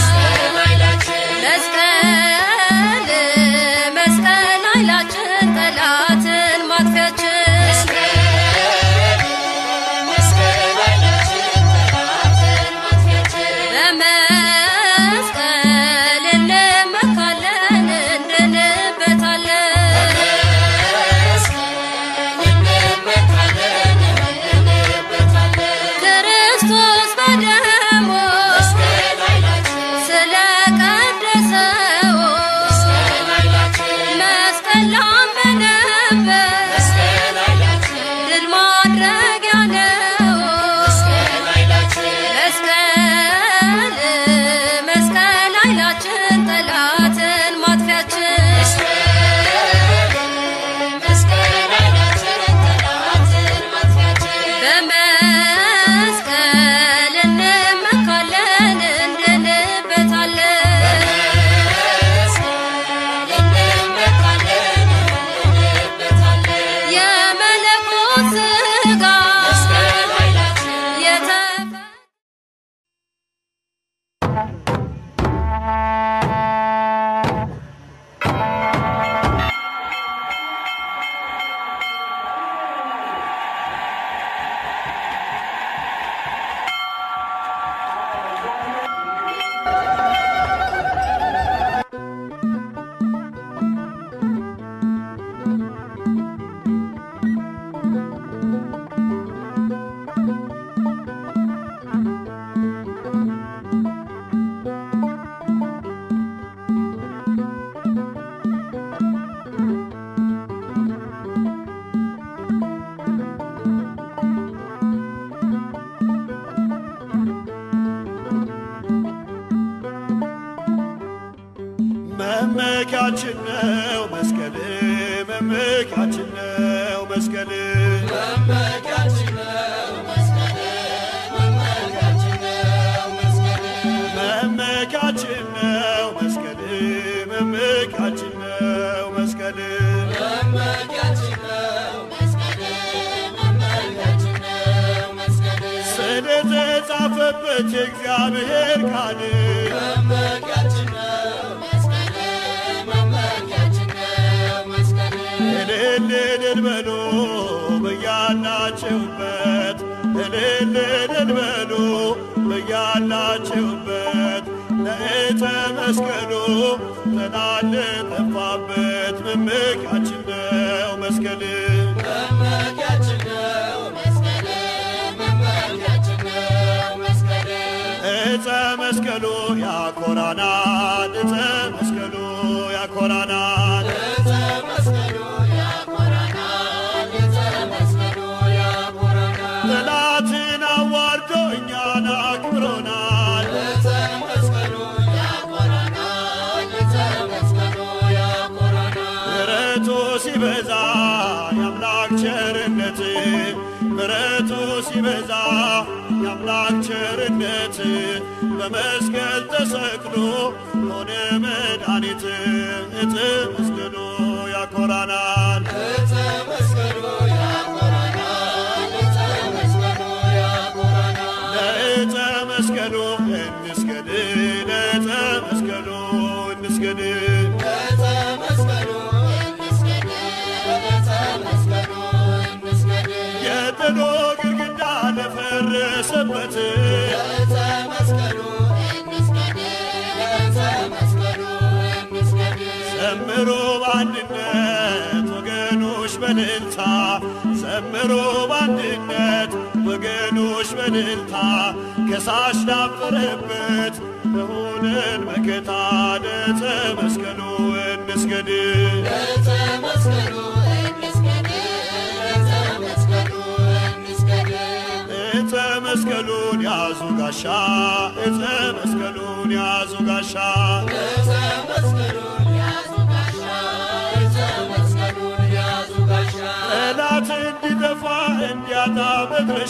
መስቀል መስቀል ኃይላችን ጠላትን ማጥፊያችን በመስቀል እንመካለን እንድንበታለን ክርስቶስ በደሙ ስለቀደሰው መስቀል ላመነበት ድል ማድረጊያ ነው። መስቀል መስቀል ኃይላችን ጠላትን ማጥፊያችን በመስቀል እንመካለን እንድንበታለን የመለኮት ሥጋ የተፈ መመኪያችን ነው መስቀል መመኪያችን ነው መስቀል መመኪያችን ነው መስቀል መመኪያችን ነው መስቀል ስለተጻፈበት የእግዚአብሔር ቃል እልል እልል በሉ በያላችሁበት እልል እልል በሉ በያላችሁበት ለእተ መስቀሉ ጠላት ለጠፋበት መመኪያችን ነው መስቀል እፀ መስቀሉ ያኮራናል እፀ መስቀሉ ያኮራናል ጠላትን አዋርዶ እኛን አክብሮናል ምሕረቱ ሲበዛ የአምላክ ቸርነት ምሕረቱ ሲበዛ የአምላክ ቸርነት በመስቀል ተሰቅሎ ሆነ መድኃኒት እፀ መስቀሉ ያኮራናል ለእፀ መስቀሉ እንስገድ ለእፀ መስቀሉ እንስገድ የጥሎ ግድግዳ ለፈረሰበት ዘምሮ በአንድነት ወገኖች በልልታ ዘምሮ በአንድነት ወገኖች በልልታ ከሳሽ ዳፈረበት ለሆነን መከታ ለዕፀ መስቀሉ እንስገድ ዕፀ መስቀሉን ያዙ ጋሻ ዕፀ መስቀሉን ያዙ ጋሻ መድረሻ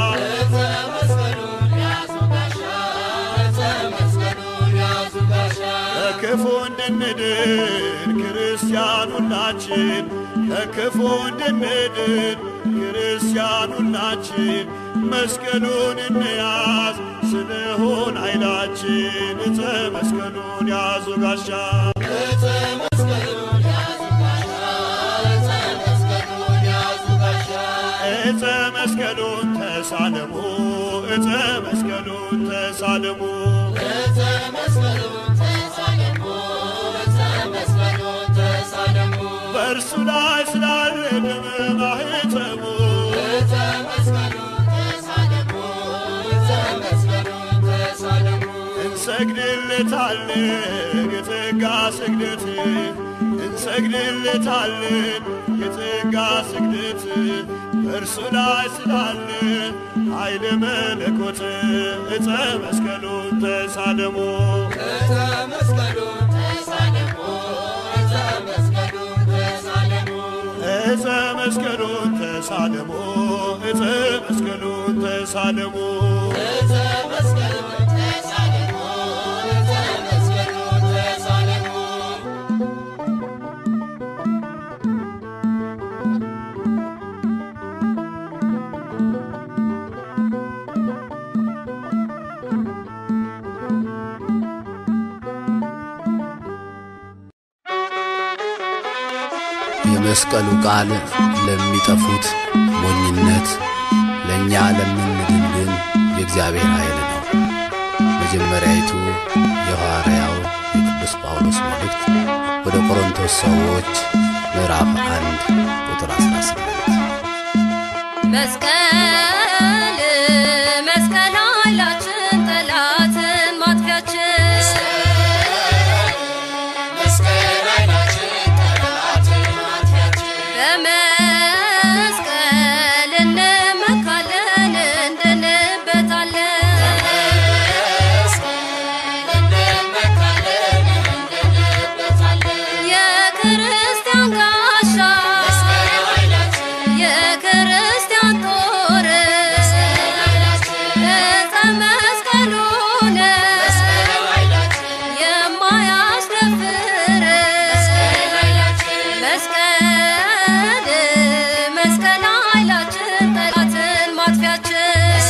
ከክፉ እንድንድን ክርስቲያን ሁላችን ከክፉ እንድንድን ክርስቲያን ሁላችን መስቀሉን እንያዝ ስንሆን ኃይላችን እፀ መስቀሉን ያዙ ጋሻ እፀ መስቀሉን ተሳለሙ እፀ መስቀሉን ተሳለሙ በእርሱ ላይ ስላረገ ማህተሙ እንሰግድለታለን የጸጋ ስግደት እንሰግድለታለን የጸጋ ስግደት በእርሱ ላይ ስላለ ኃይለ መለኮት እፀ መስቀሉን ተሳለሙ እፀ መስቀሉን ተሳለሙ እፀ መስቀሉን ተሳለሙ የመስቀሉ ቃል ለሚጠፉት ሞኝነት፣ ለእኛ ለምንድን ግን የእግዚአብሔር ኃይል ነው። መጀመሪያይቱ የሐዋርያው የቅዱስ ጳውሎስ መልእክት ወደ ቆሮንቶስ ሰዎች ምዕራፍ አንድ ቁጥር 18 መስቀል መስቀል ኃይላችን ጠላትን ማጥፊያችን በመስቀል እንመካለን እንድንበታለን የክርስቲያን ጋሻ የክርስቲያን ጦር ዕፀ መስቀሉን የማያስደፍር መስቀል መስቀል ኃይላችን ጠላትን ማጥፊያችን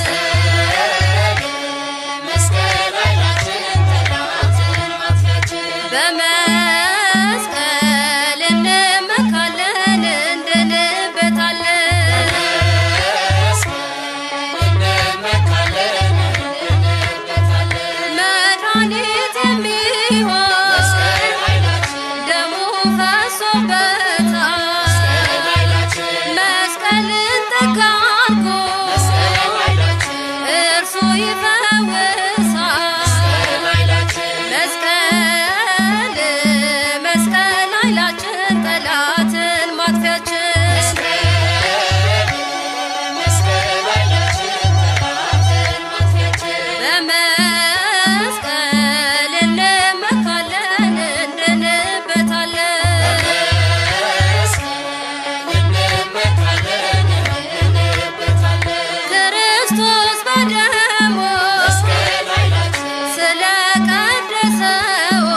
በመስቀል እንመካለን እንድንበታለን መድኃኒት የሚሆን ደሙ ፈሶበታል መስቀልን ጠጋርጎ እርሱ ይፈውሳል መስቀል መስቀል ኃይላችን ጠላትን ማጥፊያችን በመስቀል እንመካለን እንድንበታለን ክርስቶስ በደሙ ስለቀደሰው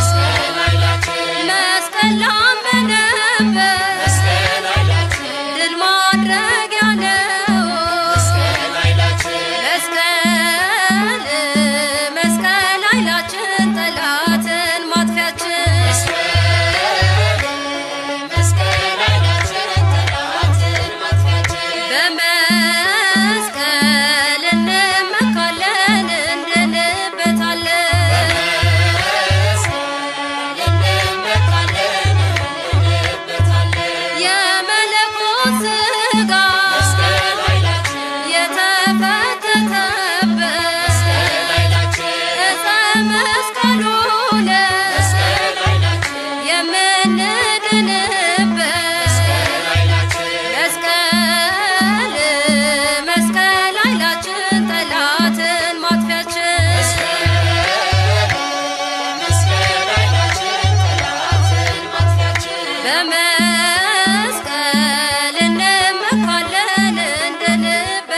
መስቀል ላመነበት ድል ማድረጊያ ነው። መስቀል መስቀል ኃይላችን ጠላትን ማጥፊያችን በመስቀል እንመካለን እንድንበታለን የመለኮት ሥጋ የተፈተተበት ዕፀ መስቀሉን የምንድንበት መስቀል መስቀል ኃይላችን ጠላትን ማጥፊያችን በመስቀል እንመካለን እንድንበታለን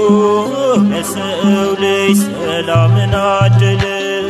ለሰው ልጅ ሰላምን አደለ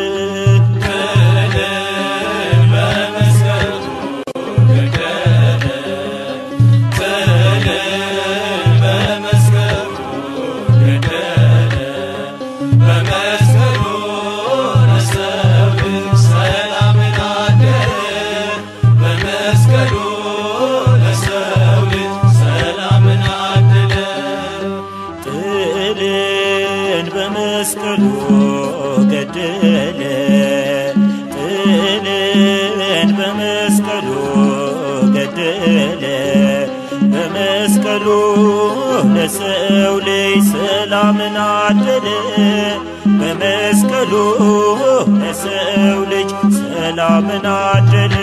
ጥልን በመስቀሉ ገደለ ጥልን በመስቀሉ ገደለ በመስቀሉ ለሰው ልጅ ሰላምን አደለ በመስቀሉ ለሰው ልጅ ሰላምን አደለ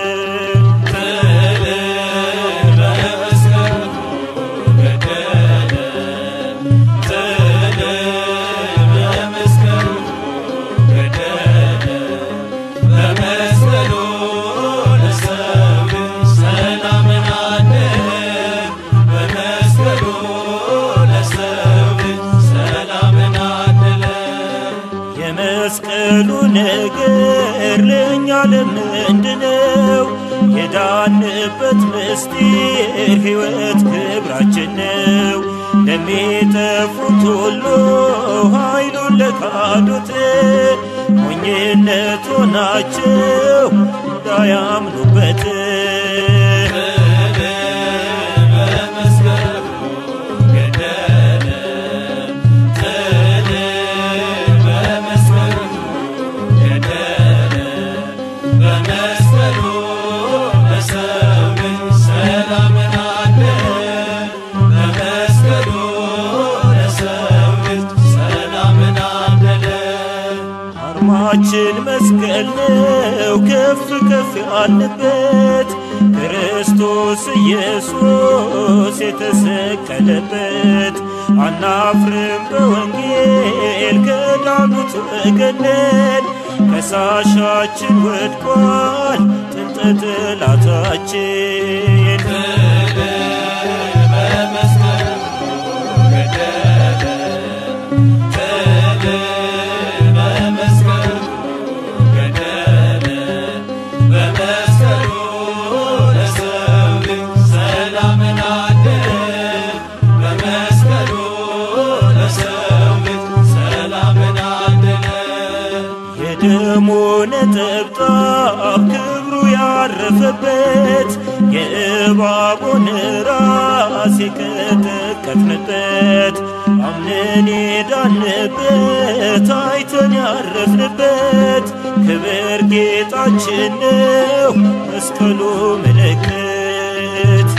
የመስቀሉ ነገር ለእኛ ለምንድነው? የዳንበት ምስጢር ሕይወት ክብራችን ነው። ለሚጠፉት ሁሉ ኃይሉን ለካዱት ሞኝነት ሆናቸው እንዳያምኑበት አርማችን መስቀል ነው ከፍ ከፍ ያልንበት ክርስቶስ ኢየሱስ የተሰቀለበት አናፍርም በወንጌል ከዳኑት ወገነን ከሳሻችን ወድቋል ጥንተ ጠላታችን የደሙ ነጠብጣብ ክብሩ ያረፈበት የእባቡን ራስ የቀጠቀጥንበት አምነን የዳንበት አይተን ያረፍንበት ክብር ጌጣችን ነው መስቀሉ ምልክት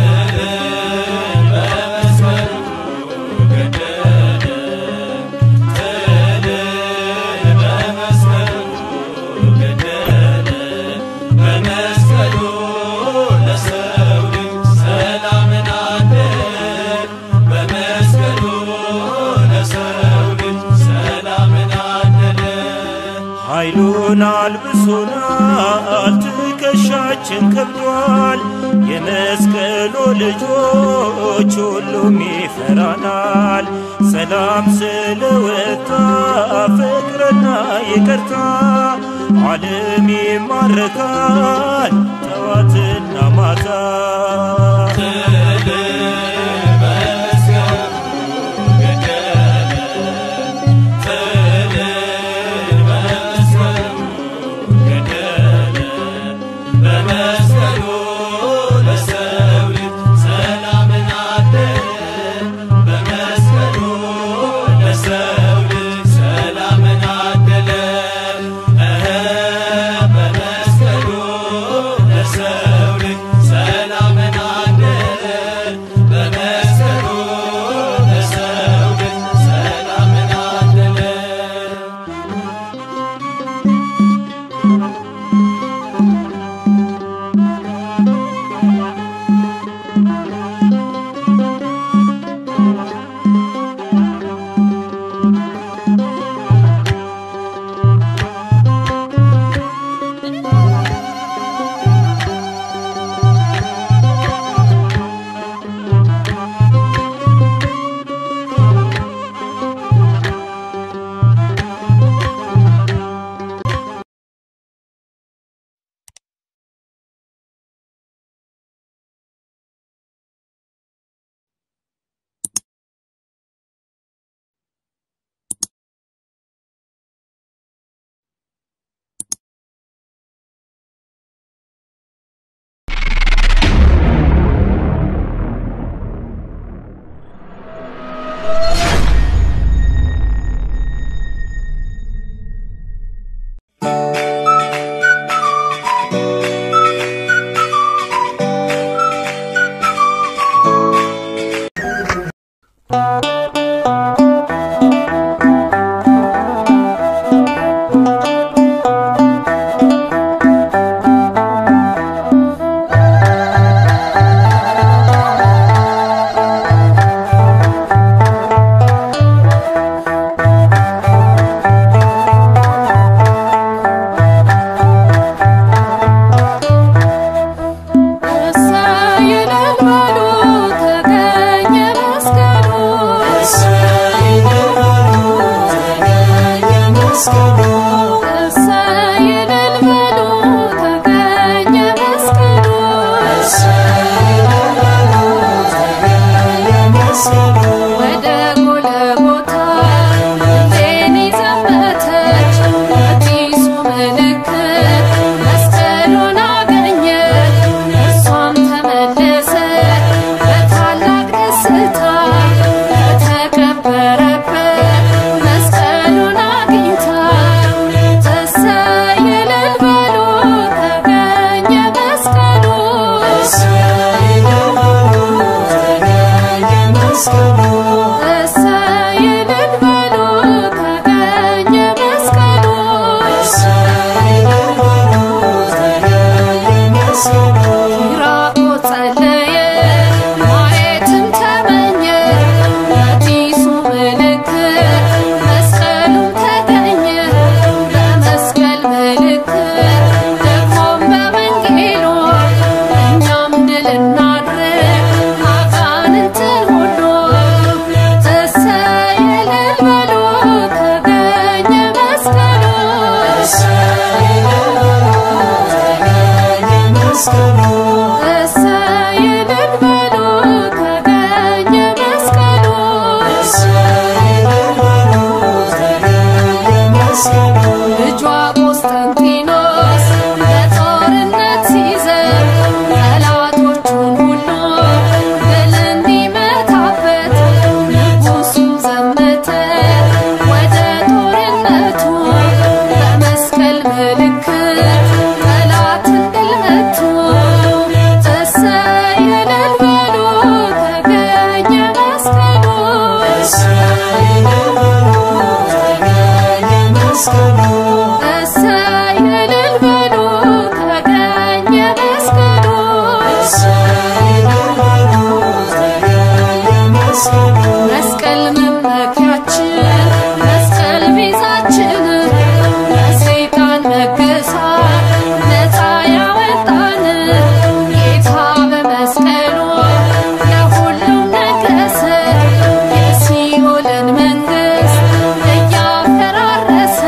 ኃይሉን አልብሶናል፣ ትከሻችን ከብዷል። የመስቀሉ ልጆች ሁሉም ይፈራናል። ሰላም ስለወጣ ፍቅርና ይቅርታ ዓለም ይማረካል ጠዋትና ማታ ሰላምን እሰይ እልል በሉ ተገኘ መስቀሉ መስቀል መመኪያችን መስቀል ቤዛችን ከሰይጣን መገዛት ነፃ ያወጣን ጌታ በመስቀሉ ለሁሉም ነገሰ የሲኦልን መንግስት እያፈራረሰ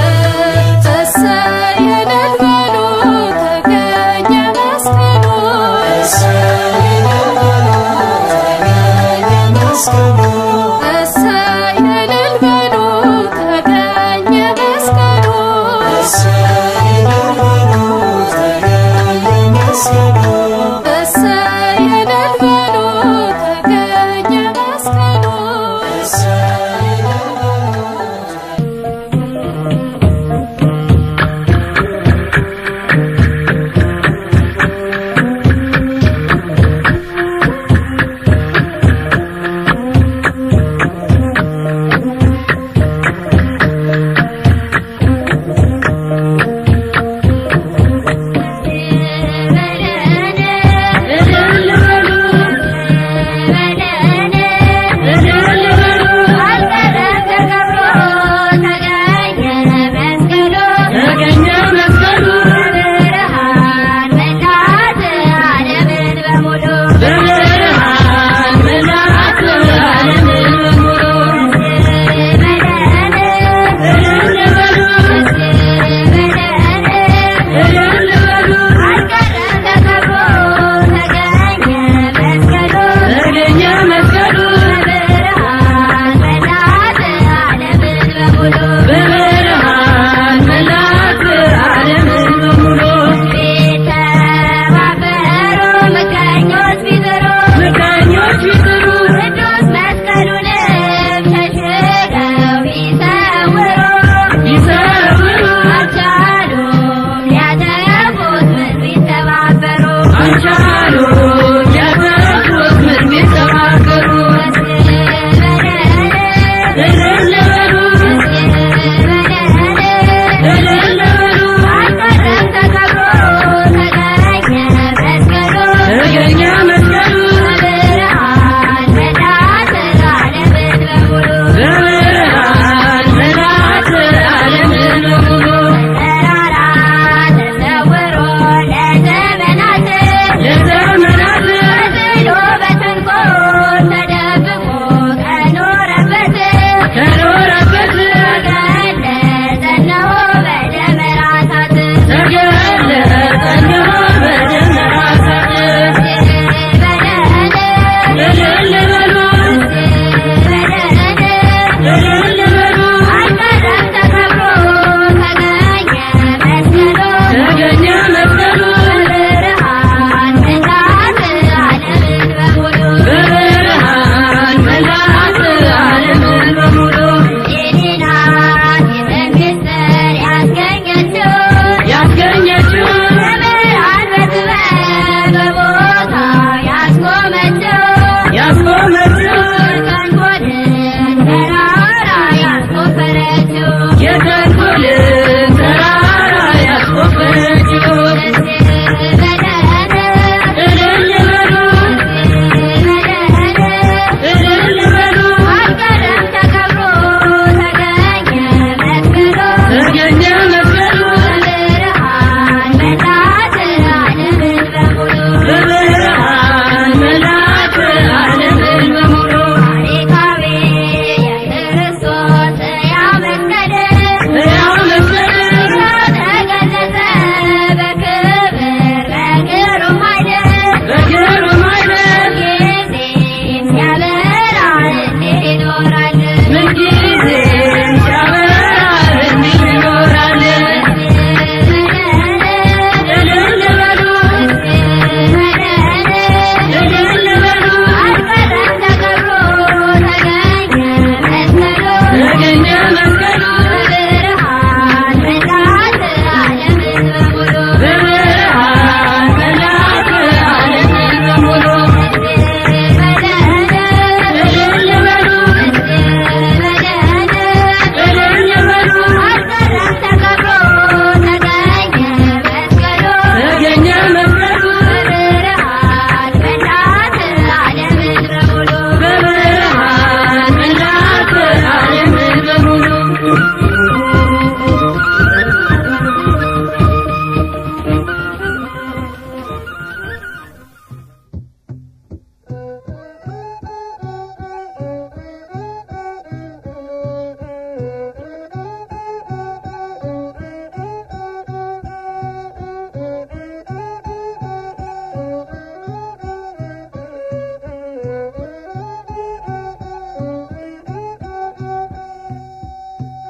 እሰይ እልል በሉ ተገኘ መስቀሉ እሰይ እልል በሉ ተገኘ መስቀሉ እሰይ እልል በሉ ተገኘ መስቀሉ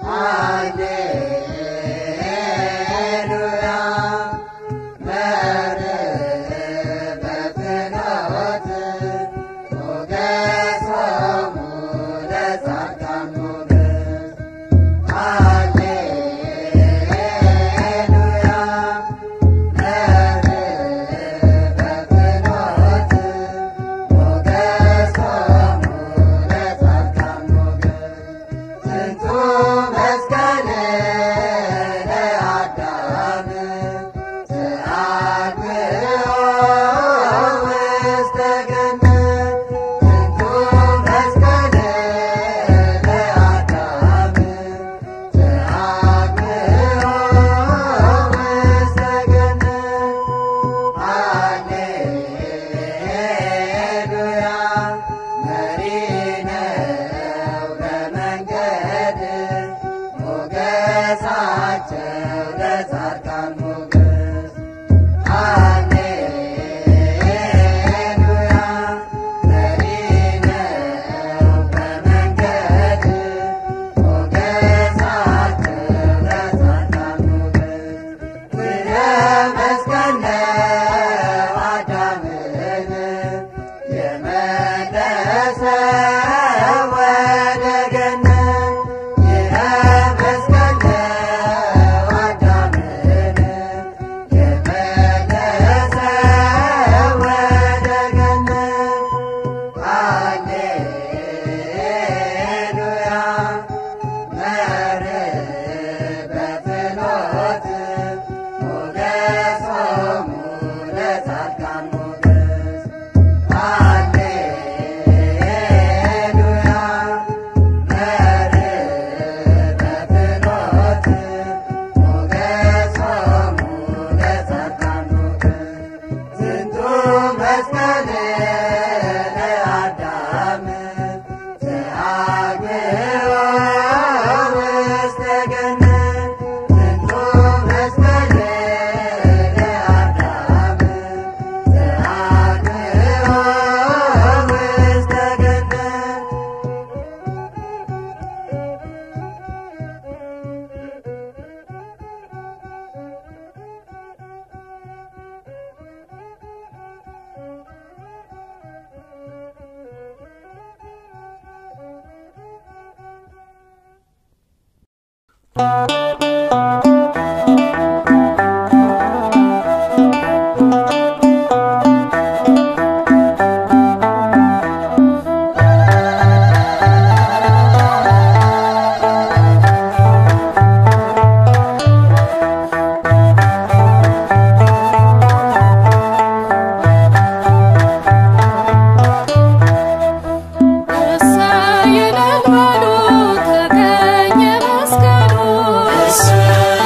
እሰይ እልል በሉ ተገኘ መስቀሉ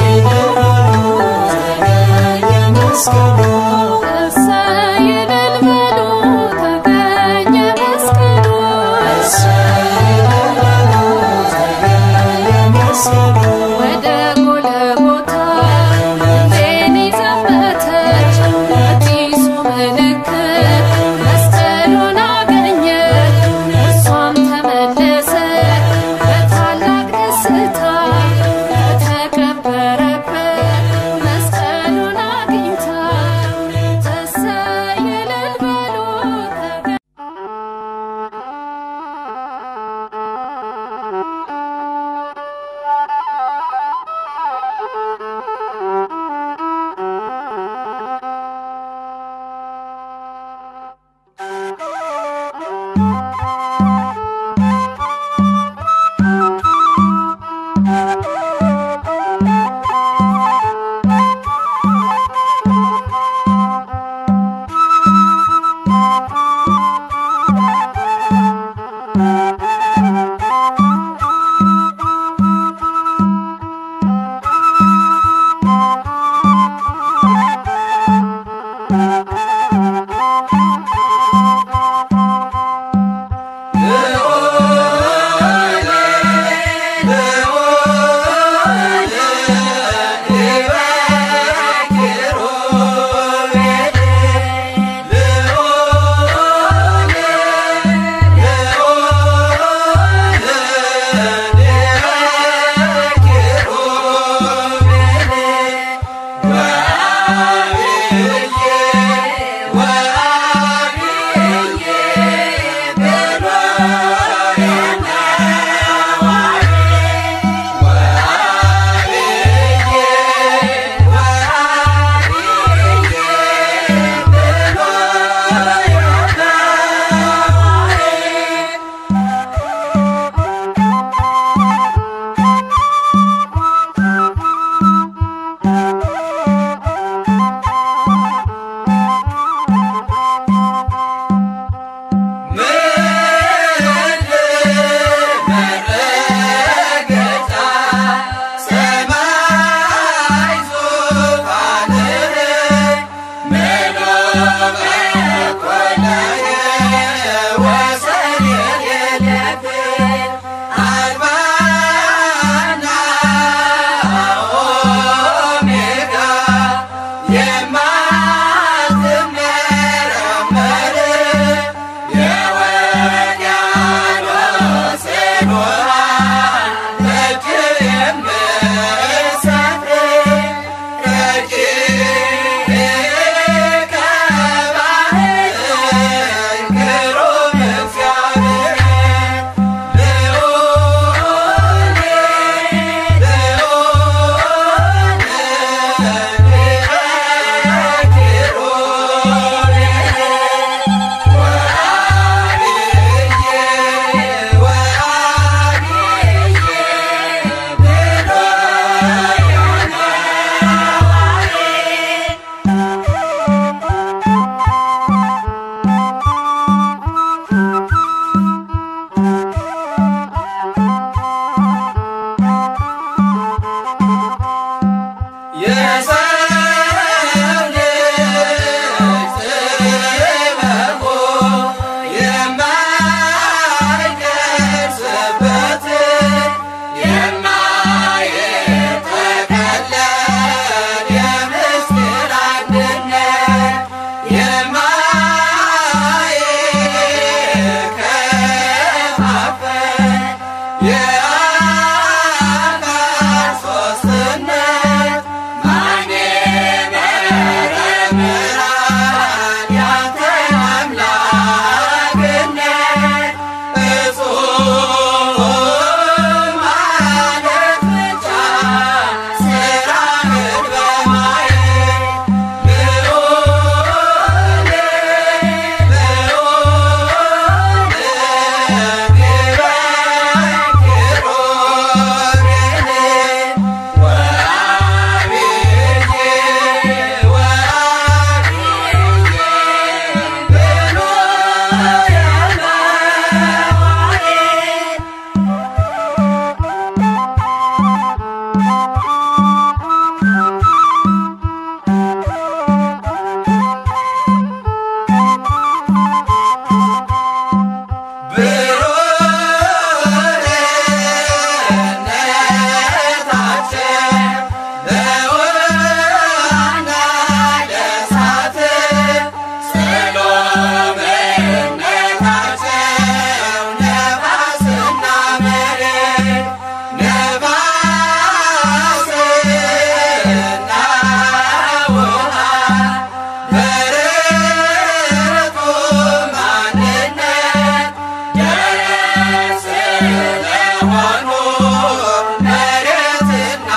መሬትና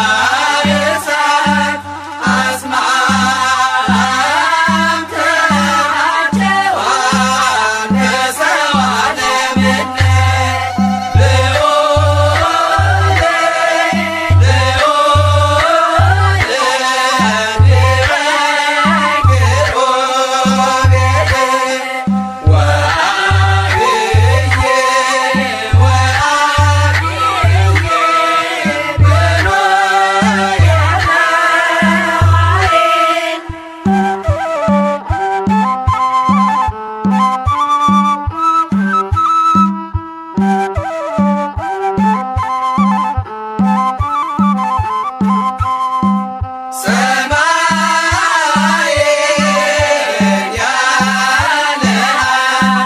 የእሳት አስማምተዋቸዋል ከሰው ዓለምነት ልዑል ሰማይን ያለናል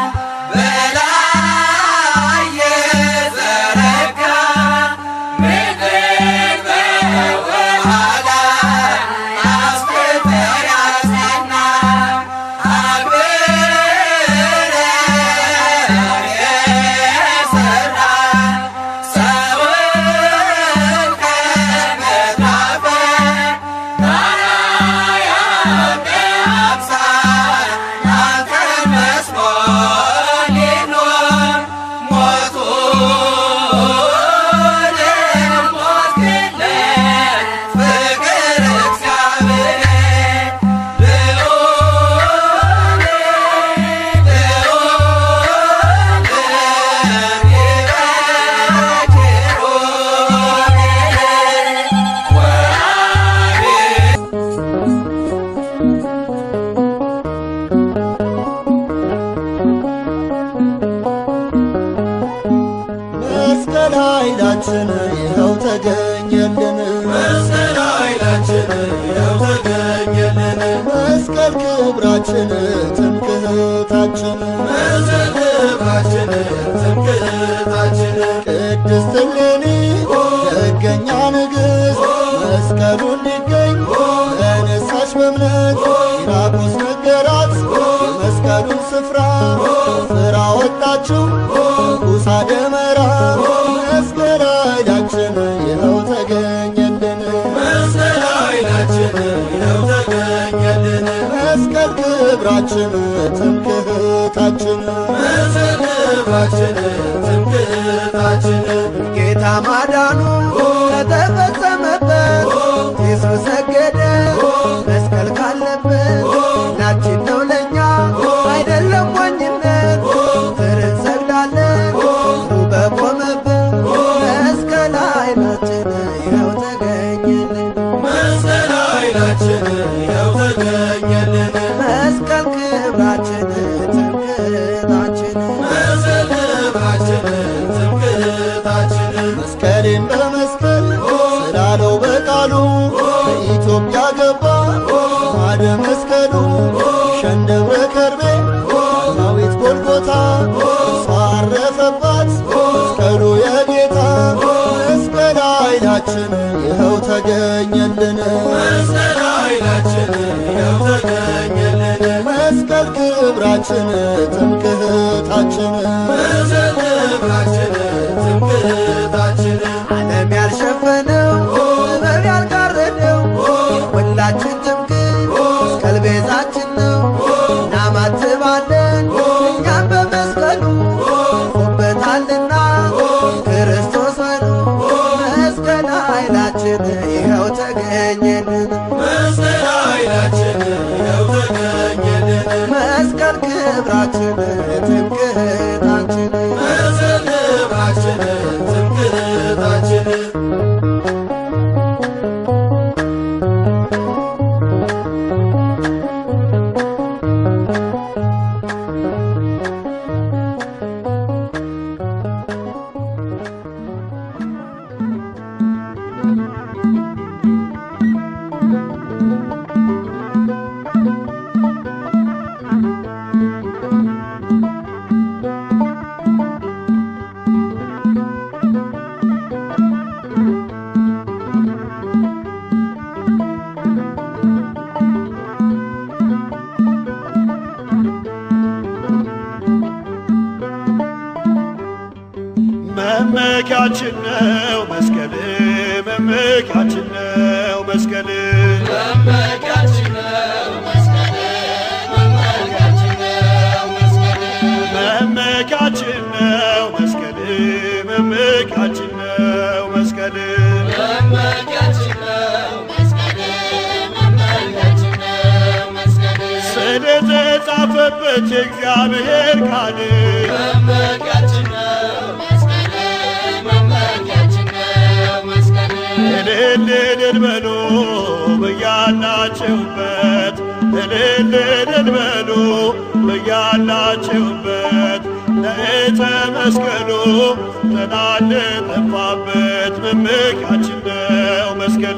በላይ የዘረጋ ምድር በውኃ ላይ አስፍቶ ያጸና አብረን የሠራ ሰውን ከምድር አፈር መስቀል ኃይላችን ይኸው ተገኘልን መስቀል ኃይላችን ይኸው ተገኘልን መስቀል ክብራችን ትምክህታችን መስቀል ክብራችን ትምክህታችን ቅድስት እሌኒ ደገኛ ንግሥት መስቀሉ እንዲገኝ ተነሳች በእምነት ፊራቆስ ነገራት የመስቀሉን ስፍራ ፍራ ወጣችው ንጉሥ አደመራ መስቀል ኃይላችን ይኸው ተገኘልን መስቀል ኃይላችን ይኸው ተገኘልን መስቀል ክብራችን ትምክህታችን መስቀል ክብራችን ትምክህታችን ጌታ ማዳኑ ከተፈጸመበት ኢየሱስ ሰገደ መስቀል ካለበት ናችን ነው ለእኛ አይደለም ሞኝነት ፍርን ሰግዳለን እሱ በቆመበት መስቀል ኃይላችን ይኸው ተገኘልን መስቀል ኃይላችን ይኸው ተገኘልን መስቀል ክብራችን ትምክህታችን መስቀል ክብራችን ትምክህታችን መስቀልን በመስቀል ስላለው በቃሉ በኢትዮጵያ ገባ ማደ መስቀሉ ሸንደብረ ከርቤ ዳዊት ጎልጎታ እርሷ አረፈባት መስቀሉ የጌታ መስቀል ኃይላችን ይኸው ተገኘልን መስቀል ኃይላችን ይኸው ተገኘልን መስቀል ክብራችን ትምክህታችን መስቀል ክብራችን ትምክህታችን ዓለም ያልሸፈነው ጥበብ ያልጋረደው የሁላችን ትምክህት መስቀል ቤዛችን ነው እናማትባለን እኛም በመስቀሉ ፎበታልና ክርስቶስ በሉ መስቀል ኃይላችን ይኸው ተገኘልን መስቀል ኃይላችን ይኸው ተገኘልን መስቀል ክብራችን ትምክህት መመኪያችን ነው መስቀል መመኪያችን ነው መስቀል መመኪያችን ነው መስቀል መመኪያችን ነው መስቀል ስለተጻፈበት የእግዚአብሔር ቃል እልል እልል በሉ በያላችሁበት እልል እልል በሉ በያላችሁበት ለዕፀ መስቀሉ ጠላት ለጠፋበት መመኪያችን ነው መስቀል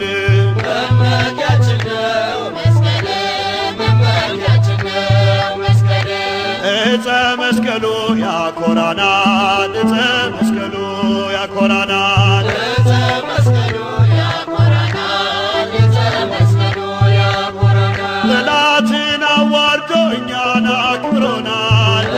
ዕፀ መስቀሉ ያኮራናል ዕፀ መስቀሉ ያኮራናል ጠላትን አዋርዶ እኛን አክብሮናል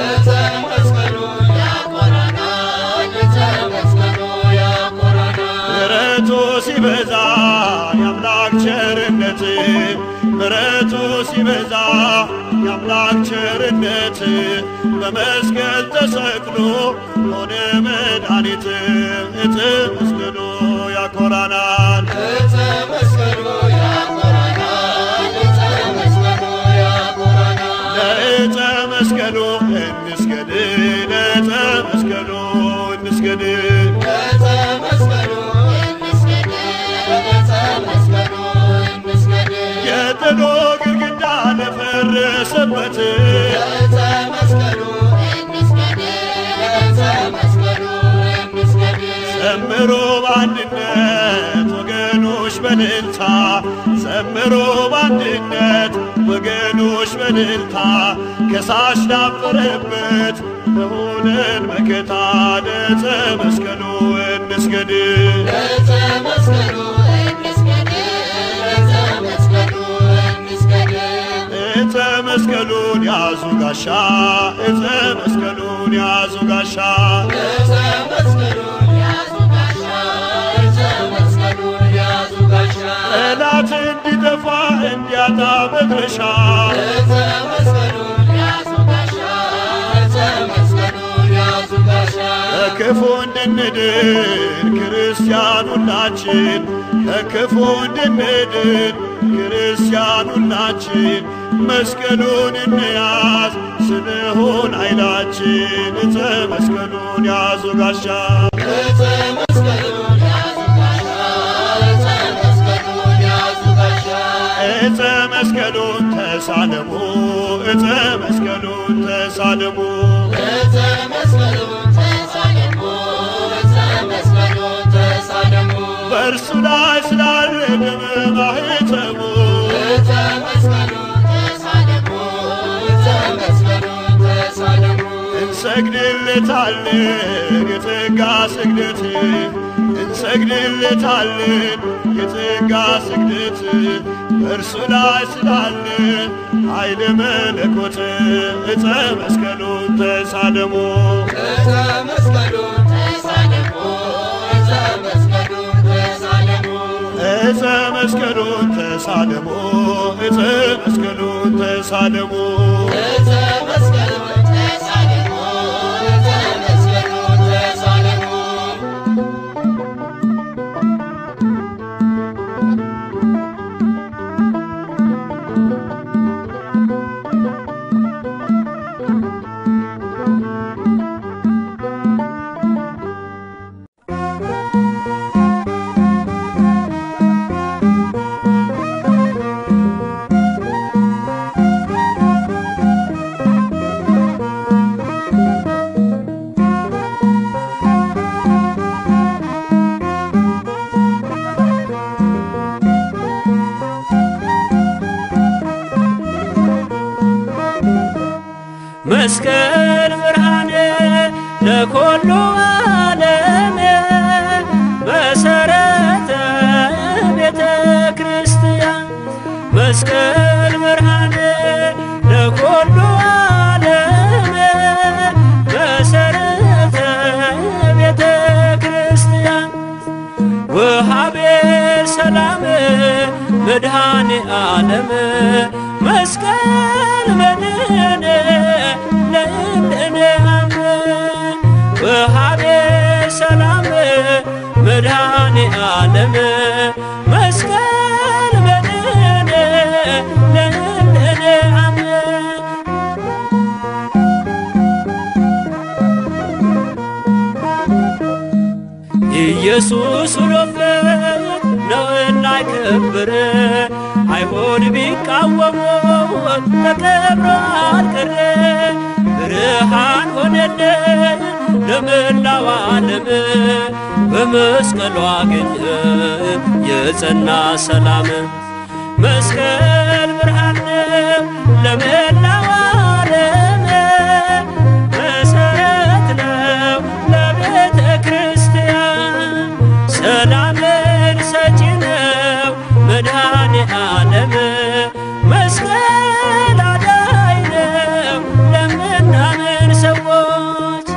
ምሕረቱ ሲበዛ የአምላክ ቸርነት ምሕረቱ ሲበዛ የአምላክ ቸርነት በመስቀል ተሰቅሎ ሆነ መድኃኒት ዕፀ መስቀሉ ያኮራናል ለዕፀ መስቀሉ እንስገድ ለዕፀ መስቀሉ እንስገድ የጥሎ ግድግዳ ለፈረሰበት ዘምሮ በአንድነት ወገኖች በልልታ ዘምሮ በአንድነት ወገኖች በልልታ ከሳሽ ዳፈረበት በሆነን መከታ ለዕፀ መስቀሉ እንስገድ ዕፀ መስቀሉን ያዙ ጋሻ ዕፀ መስቀሉን ያዙ ጋሻ ጠላት እንዲጠፋ እንዲያጣ መድረሻ ከክፉ እንድንድን ክርስቲያን ሁላችን ከክፉ እንድንድን ክርስቲያን ሁላችን መስቀሉን እንያዝ ስንሆን ኃይላችን ዕፀ መስቀሉን ያዙ ጋሻ ዕፀ መስቀሉን ተሳለሙ ዕፀ መስቀሉን ተሳለሙ በእርሱ ላይ ስላለ ደመ ማኅተሙ እንሰግድለታለን የጸጋ ስግደት እንሰግድለታለን የጸጋ ስግደት በእርሱ ላይ ስላለ ኃይለ መለኮት ዕፀ መስቀሉን ተሳለሙ ዕፀ መስቀሉን ተሳለሙ ዕፀ መስቀሉን ተሳለሙ መስቀል ብርሃን ለኮሉ ዓለም መሰረተ ቤተ ክርስቲያን መስቀል ብርሃን ለኮሉ ዓለም መሰረተ ቤተ ክርስቲያን ወሃቤ ሰላም መድኃኔ ዓለም መስቀል መድህን ለእምድን አምን ወሃቤ ሰላም መድኃኔ ዓለም መስቀል መድህን ለእምድን አምን ኢየሱስ ውሎበት ነውና የከበረ አይሁድ ቢቃወሙ ተቀብሮ አልቀረ ብርሃን ሆነልን ለመላው ዓለም በመስቀሉ አገኘ የጸና ሰላም መስቀል ብርሃን ነው ለመላው ዓለም መሰረት ነው ለቤተ ክርስቲያን ሰላምን ሰጪ ነው መድኃኔ ዓለም መስቀል አዳኝ ነው ለምናምን ሰዎች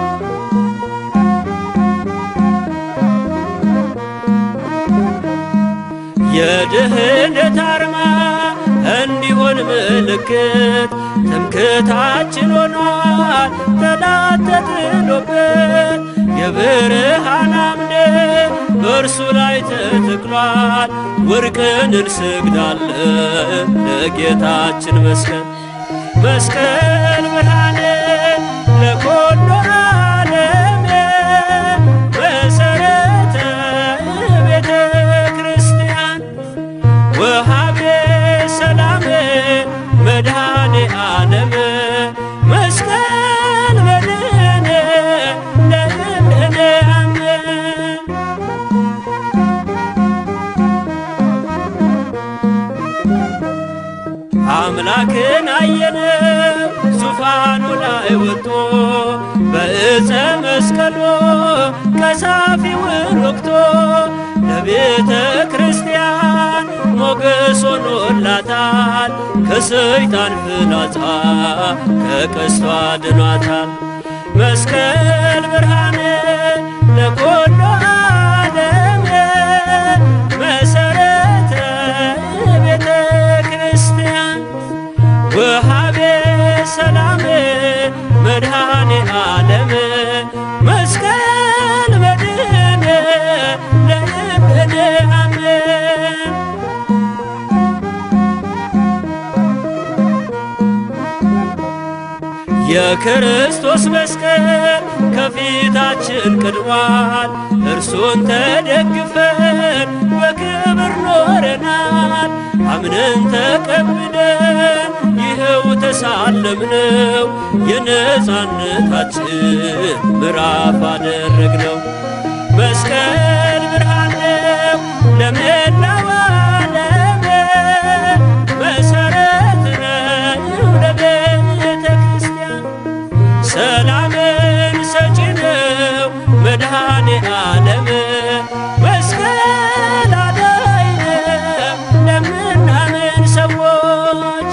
የድህነት አርማ እንዲሆን ምልክት ትምክህታችን ሆኗል ጠላት ተጥሎበት የብርሃን አምድ በእርሱ ላይ ተተክሏል ወርቅን እንሰግዳለን ለጌታችን መስቀል መስቀል ብርሃን ለኮሎ ዓለም መሰረተ ቤተ ክርስቲያን ወሃቤ ሰላም መድኃኔ ዓለም መስቀል መድህን ለእምድን አምን አምላክን አየነው ዙፋኑ ላይ ወጥቶ በዕፀ መስቀሉ ቀሳፊውን ወቅቶ ለቤተ ክርስቲያን ሞገስ ሆኖላታል ከሰይጣን ፍላጻ ከቀስቷ ድኗታል መስቀል ብርሃን ለኮሎ ዓለም መሰረተ ቤተ ክርስቲያን ወሃቤ ሰላም መድኃኔ ዓለም መስቀል መድህን ለእምድን አምን የክርስቶስ መስቀል ከፊታችን ቀድሟል። እርሱን ተደግፈን በክብር ኖረናል። አምነን ተቀብለን ይኸው ተሳለምነው፣ የነፃነታችን ምዕራፍ አደረግነው። መስቀል ብርሃን ነው ለመላው ዓለም መሰረት ነው ለቤተ ክርስቲያን ሰላምን ሰጪ ነው መድኃኔ ዓለም መስቀል አዳኝ ነው ለምናምን ሰዎች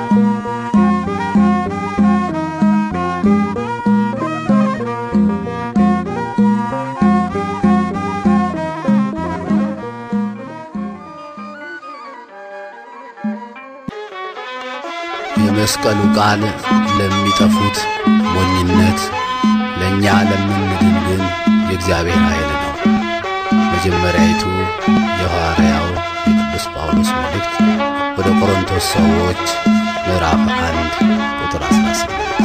የመስቀሉ ቃል ለሚጠፉት ሞኝነት፣ ለእኛ ለምንድን ግን የእግዚአብሔር ኃይል ነው። መጀመሪያይቱ የሐዋርያው የቅዱስ ጳውሎስ መልእክት ወደ ቆሮንቶስ ሰዎች ምዕራፍ አንድ ቁጥር 18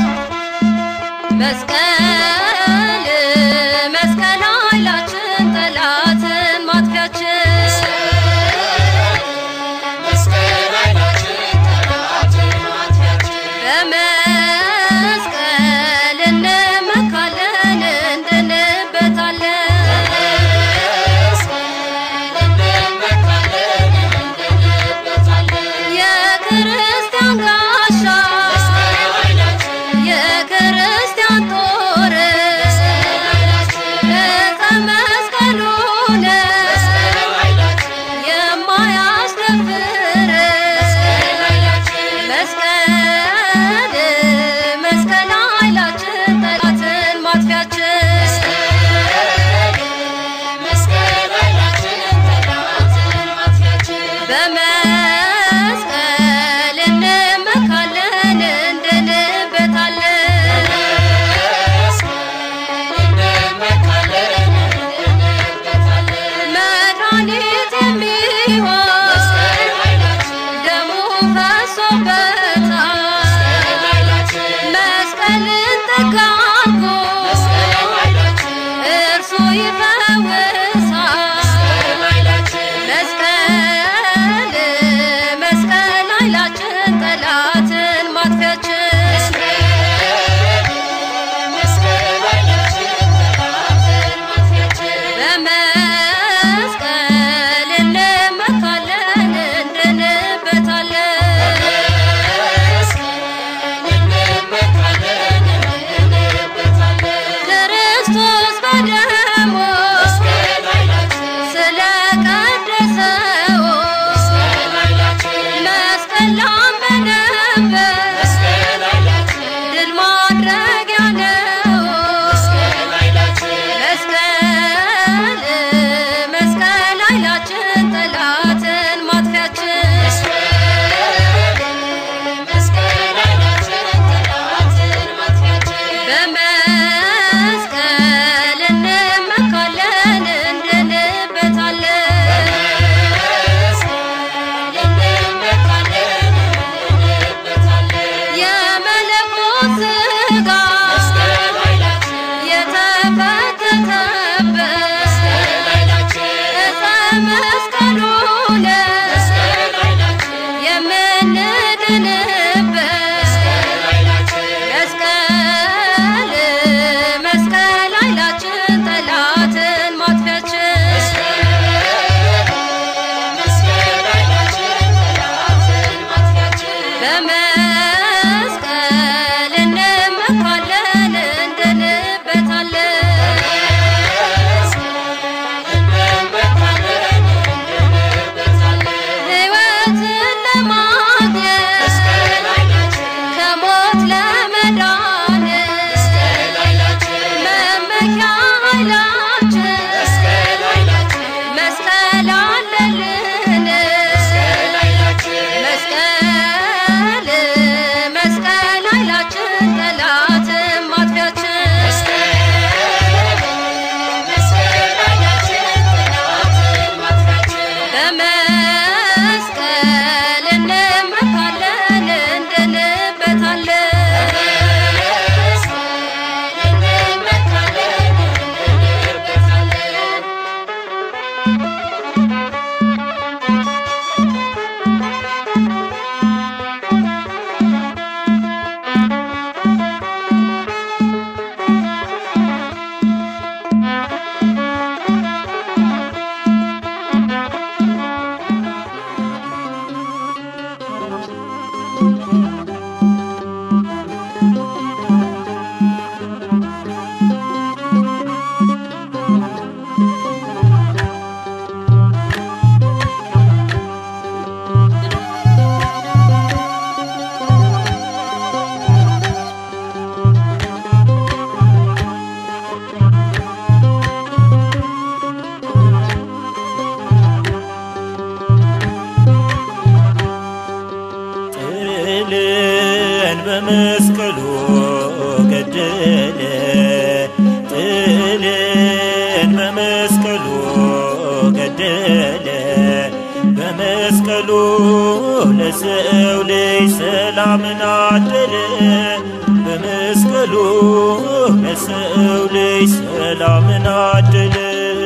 መስቀል መስቀል ኃይላችን ጠላትን ማጥፊያችን በመስቀል እንመካለን እንድንበታለን የክርስቲያን ጋሻ የክርስቲያን ጦር መድኃኒት የሚሆን ደሙ ፈሶበታል መስቀልን ጠጋርጎ እርሱ ይፈውሳል መስቀል መስቀል ኃይላችን ጠላትን ማጥፊያችን በመስቀል እንመካለን እንድንበታለን ክርስቶስ በደሙ ስለቀደሰው መስቀል ላመነበት ድል ማድረጊያ ነው። መስቀል መስቀል ኃይላችን ጠላትን ማጥፊያችን በመስቀል እንመካለን እንድንበታለን የመለኮት ሥጋ የተፈተተበት ዕፀ መስቀሉ የምንድንበት መስቀል መስቀል ኃይላችን ጠላትን ማጥፊያችን በመስቀል እንመካለን እንድንበታለን ሕይወትን ለማግኘት ከሞት ለመዳን መመኪያ ኃይላችን መስቀል አለልን መስቀል መስቀል ኃይላችን ጠላትን ማጥፊያችን በመስቀል እንመካለን እንድንበታለን ጥልን በመስቀሉ ገደለ ጥልን በመስቀሉ ገደለ በመስቀሉ ለሰው ልጅ ሰላምን አደለ በመስቀሉ ለሰው ልጅ ሰላምን አደለ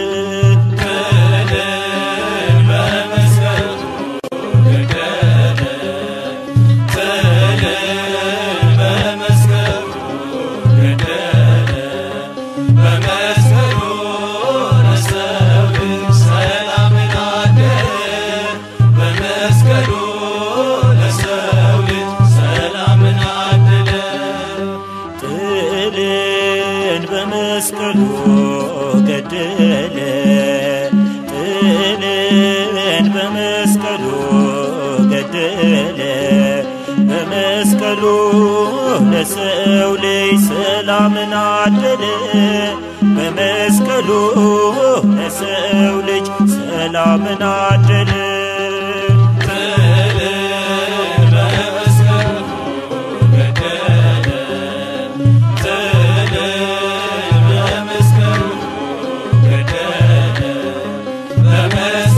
ጥልን በመስቀሉ ገደለ ጥልን በመስቀሉ ገደለ በመስቀሉ ለሰው ልጅ ሰላምን አደለ በመስቀሉ ለሰው ልጅ ሰላምን አደለ በመስቀሉ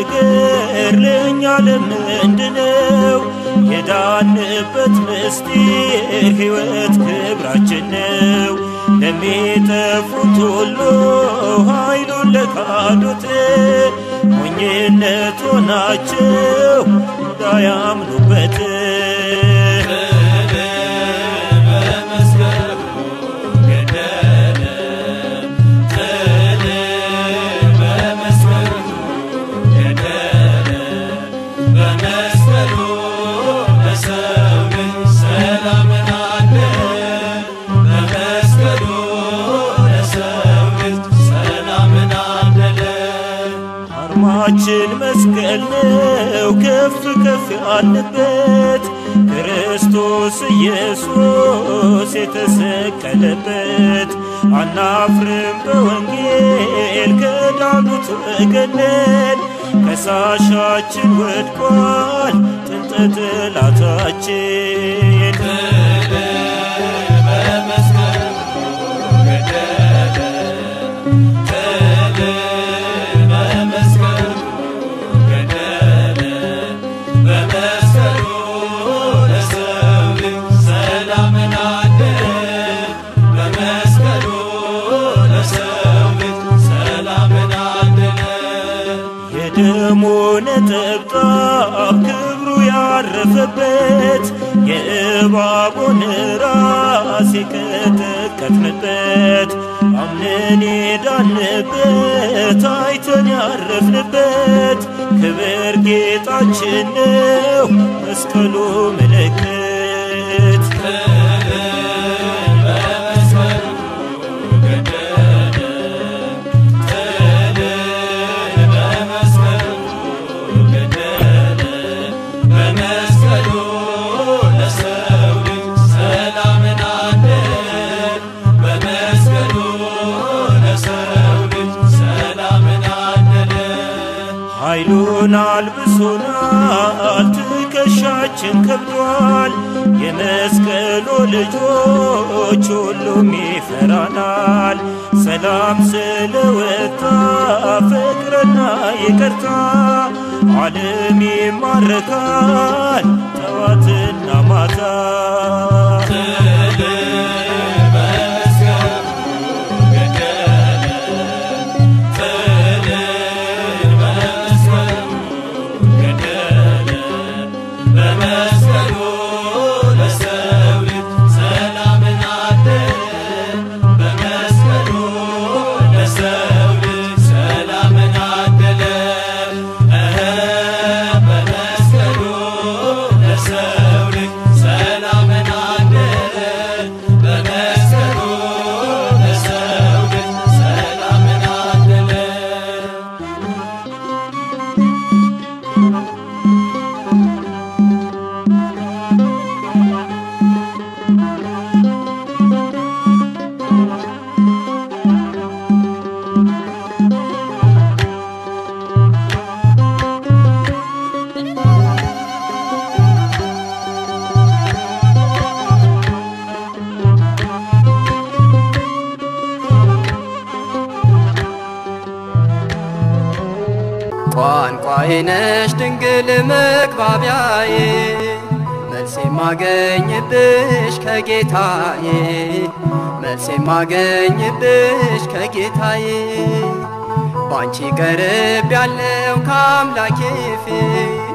ነገር ለእኛ ለምንድነው? የዳንበት ምስጢር ሕይወት ክብራችን ነው። ለሚጠፉት ሁሉ ኃይሉን ለካዱት ሞኝነት ሆናቸው እንዳያምኑበት አርማችን መስቀል ነው ከፍ ከፍ ያለበት ክርስቶስ ኢየሱስ የተሰቀለበት አናፍርም በወንጌል ከዳኑት ወገነን ከሳሻችን ወድቋል ጥንተ ጠላታችን የደሙ ነጠብጣብ ክብሩ ያረፈበት የእባቡን ራስ የቀጠቀጥንበት አምነን የዳንበት አይተን ያረፍንበት ክብር ጌጣችን ነው መስቀሉ ምልክት ኃይሉን አልብሶናል፣ ትከሻችን ከብዷል። የመስቀሉ ልጆች ሁሉም ይፈራናል። ሰላም ስለወጣ ፍቅርና ይቅርታ ዓለም ይማረካል ጠዋትና ማታ ቋንቋዬ ነሽ ድንግል መግባቢያዬ መልስ የማገኝብሽ ከጌታዬ መልስ የማገኝብሽ ከጌታዬ ባንቺ ቀርብ ያለው ከአምላኬ ፊት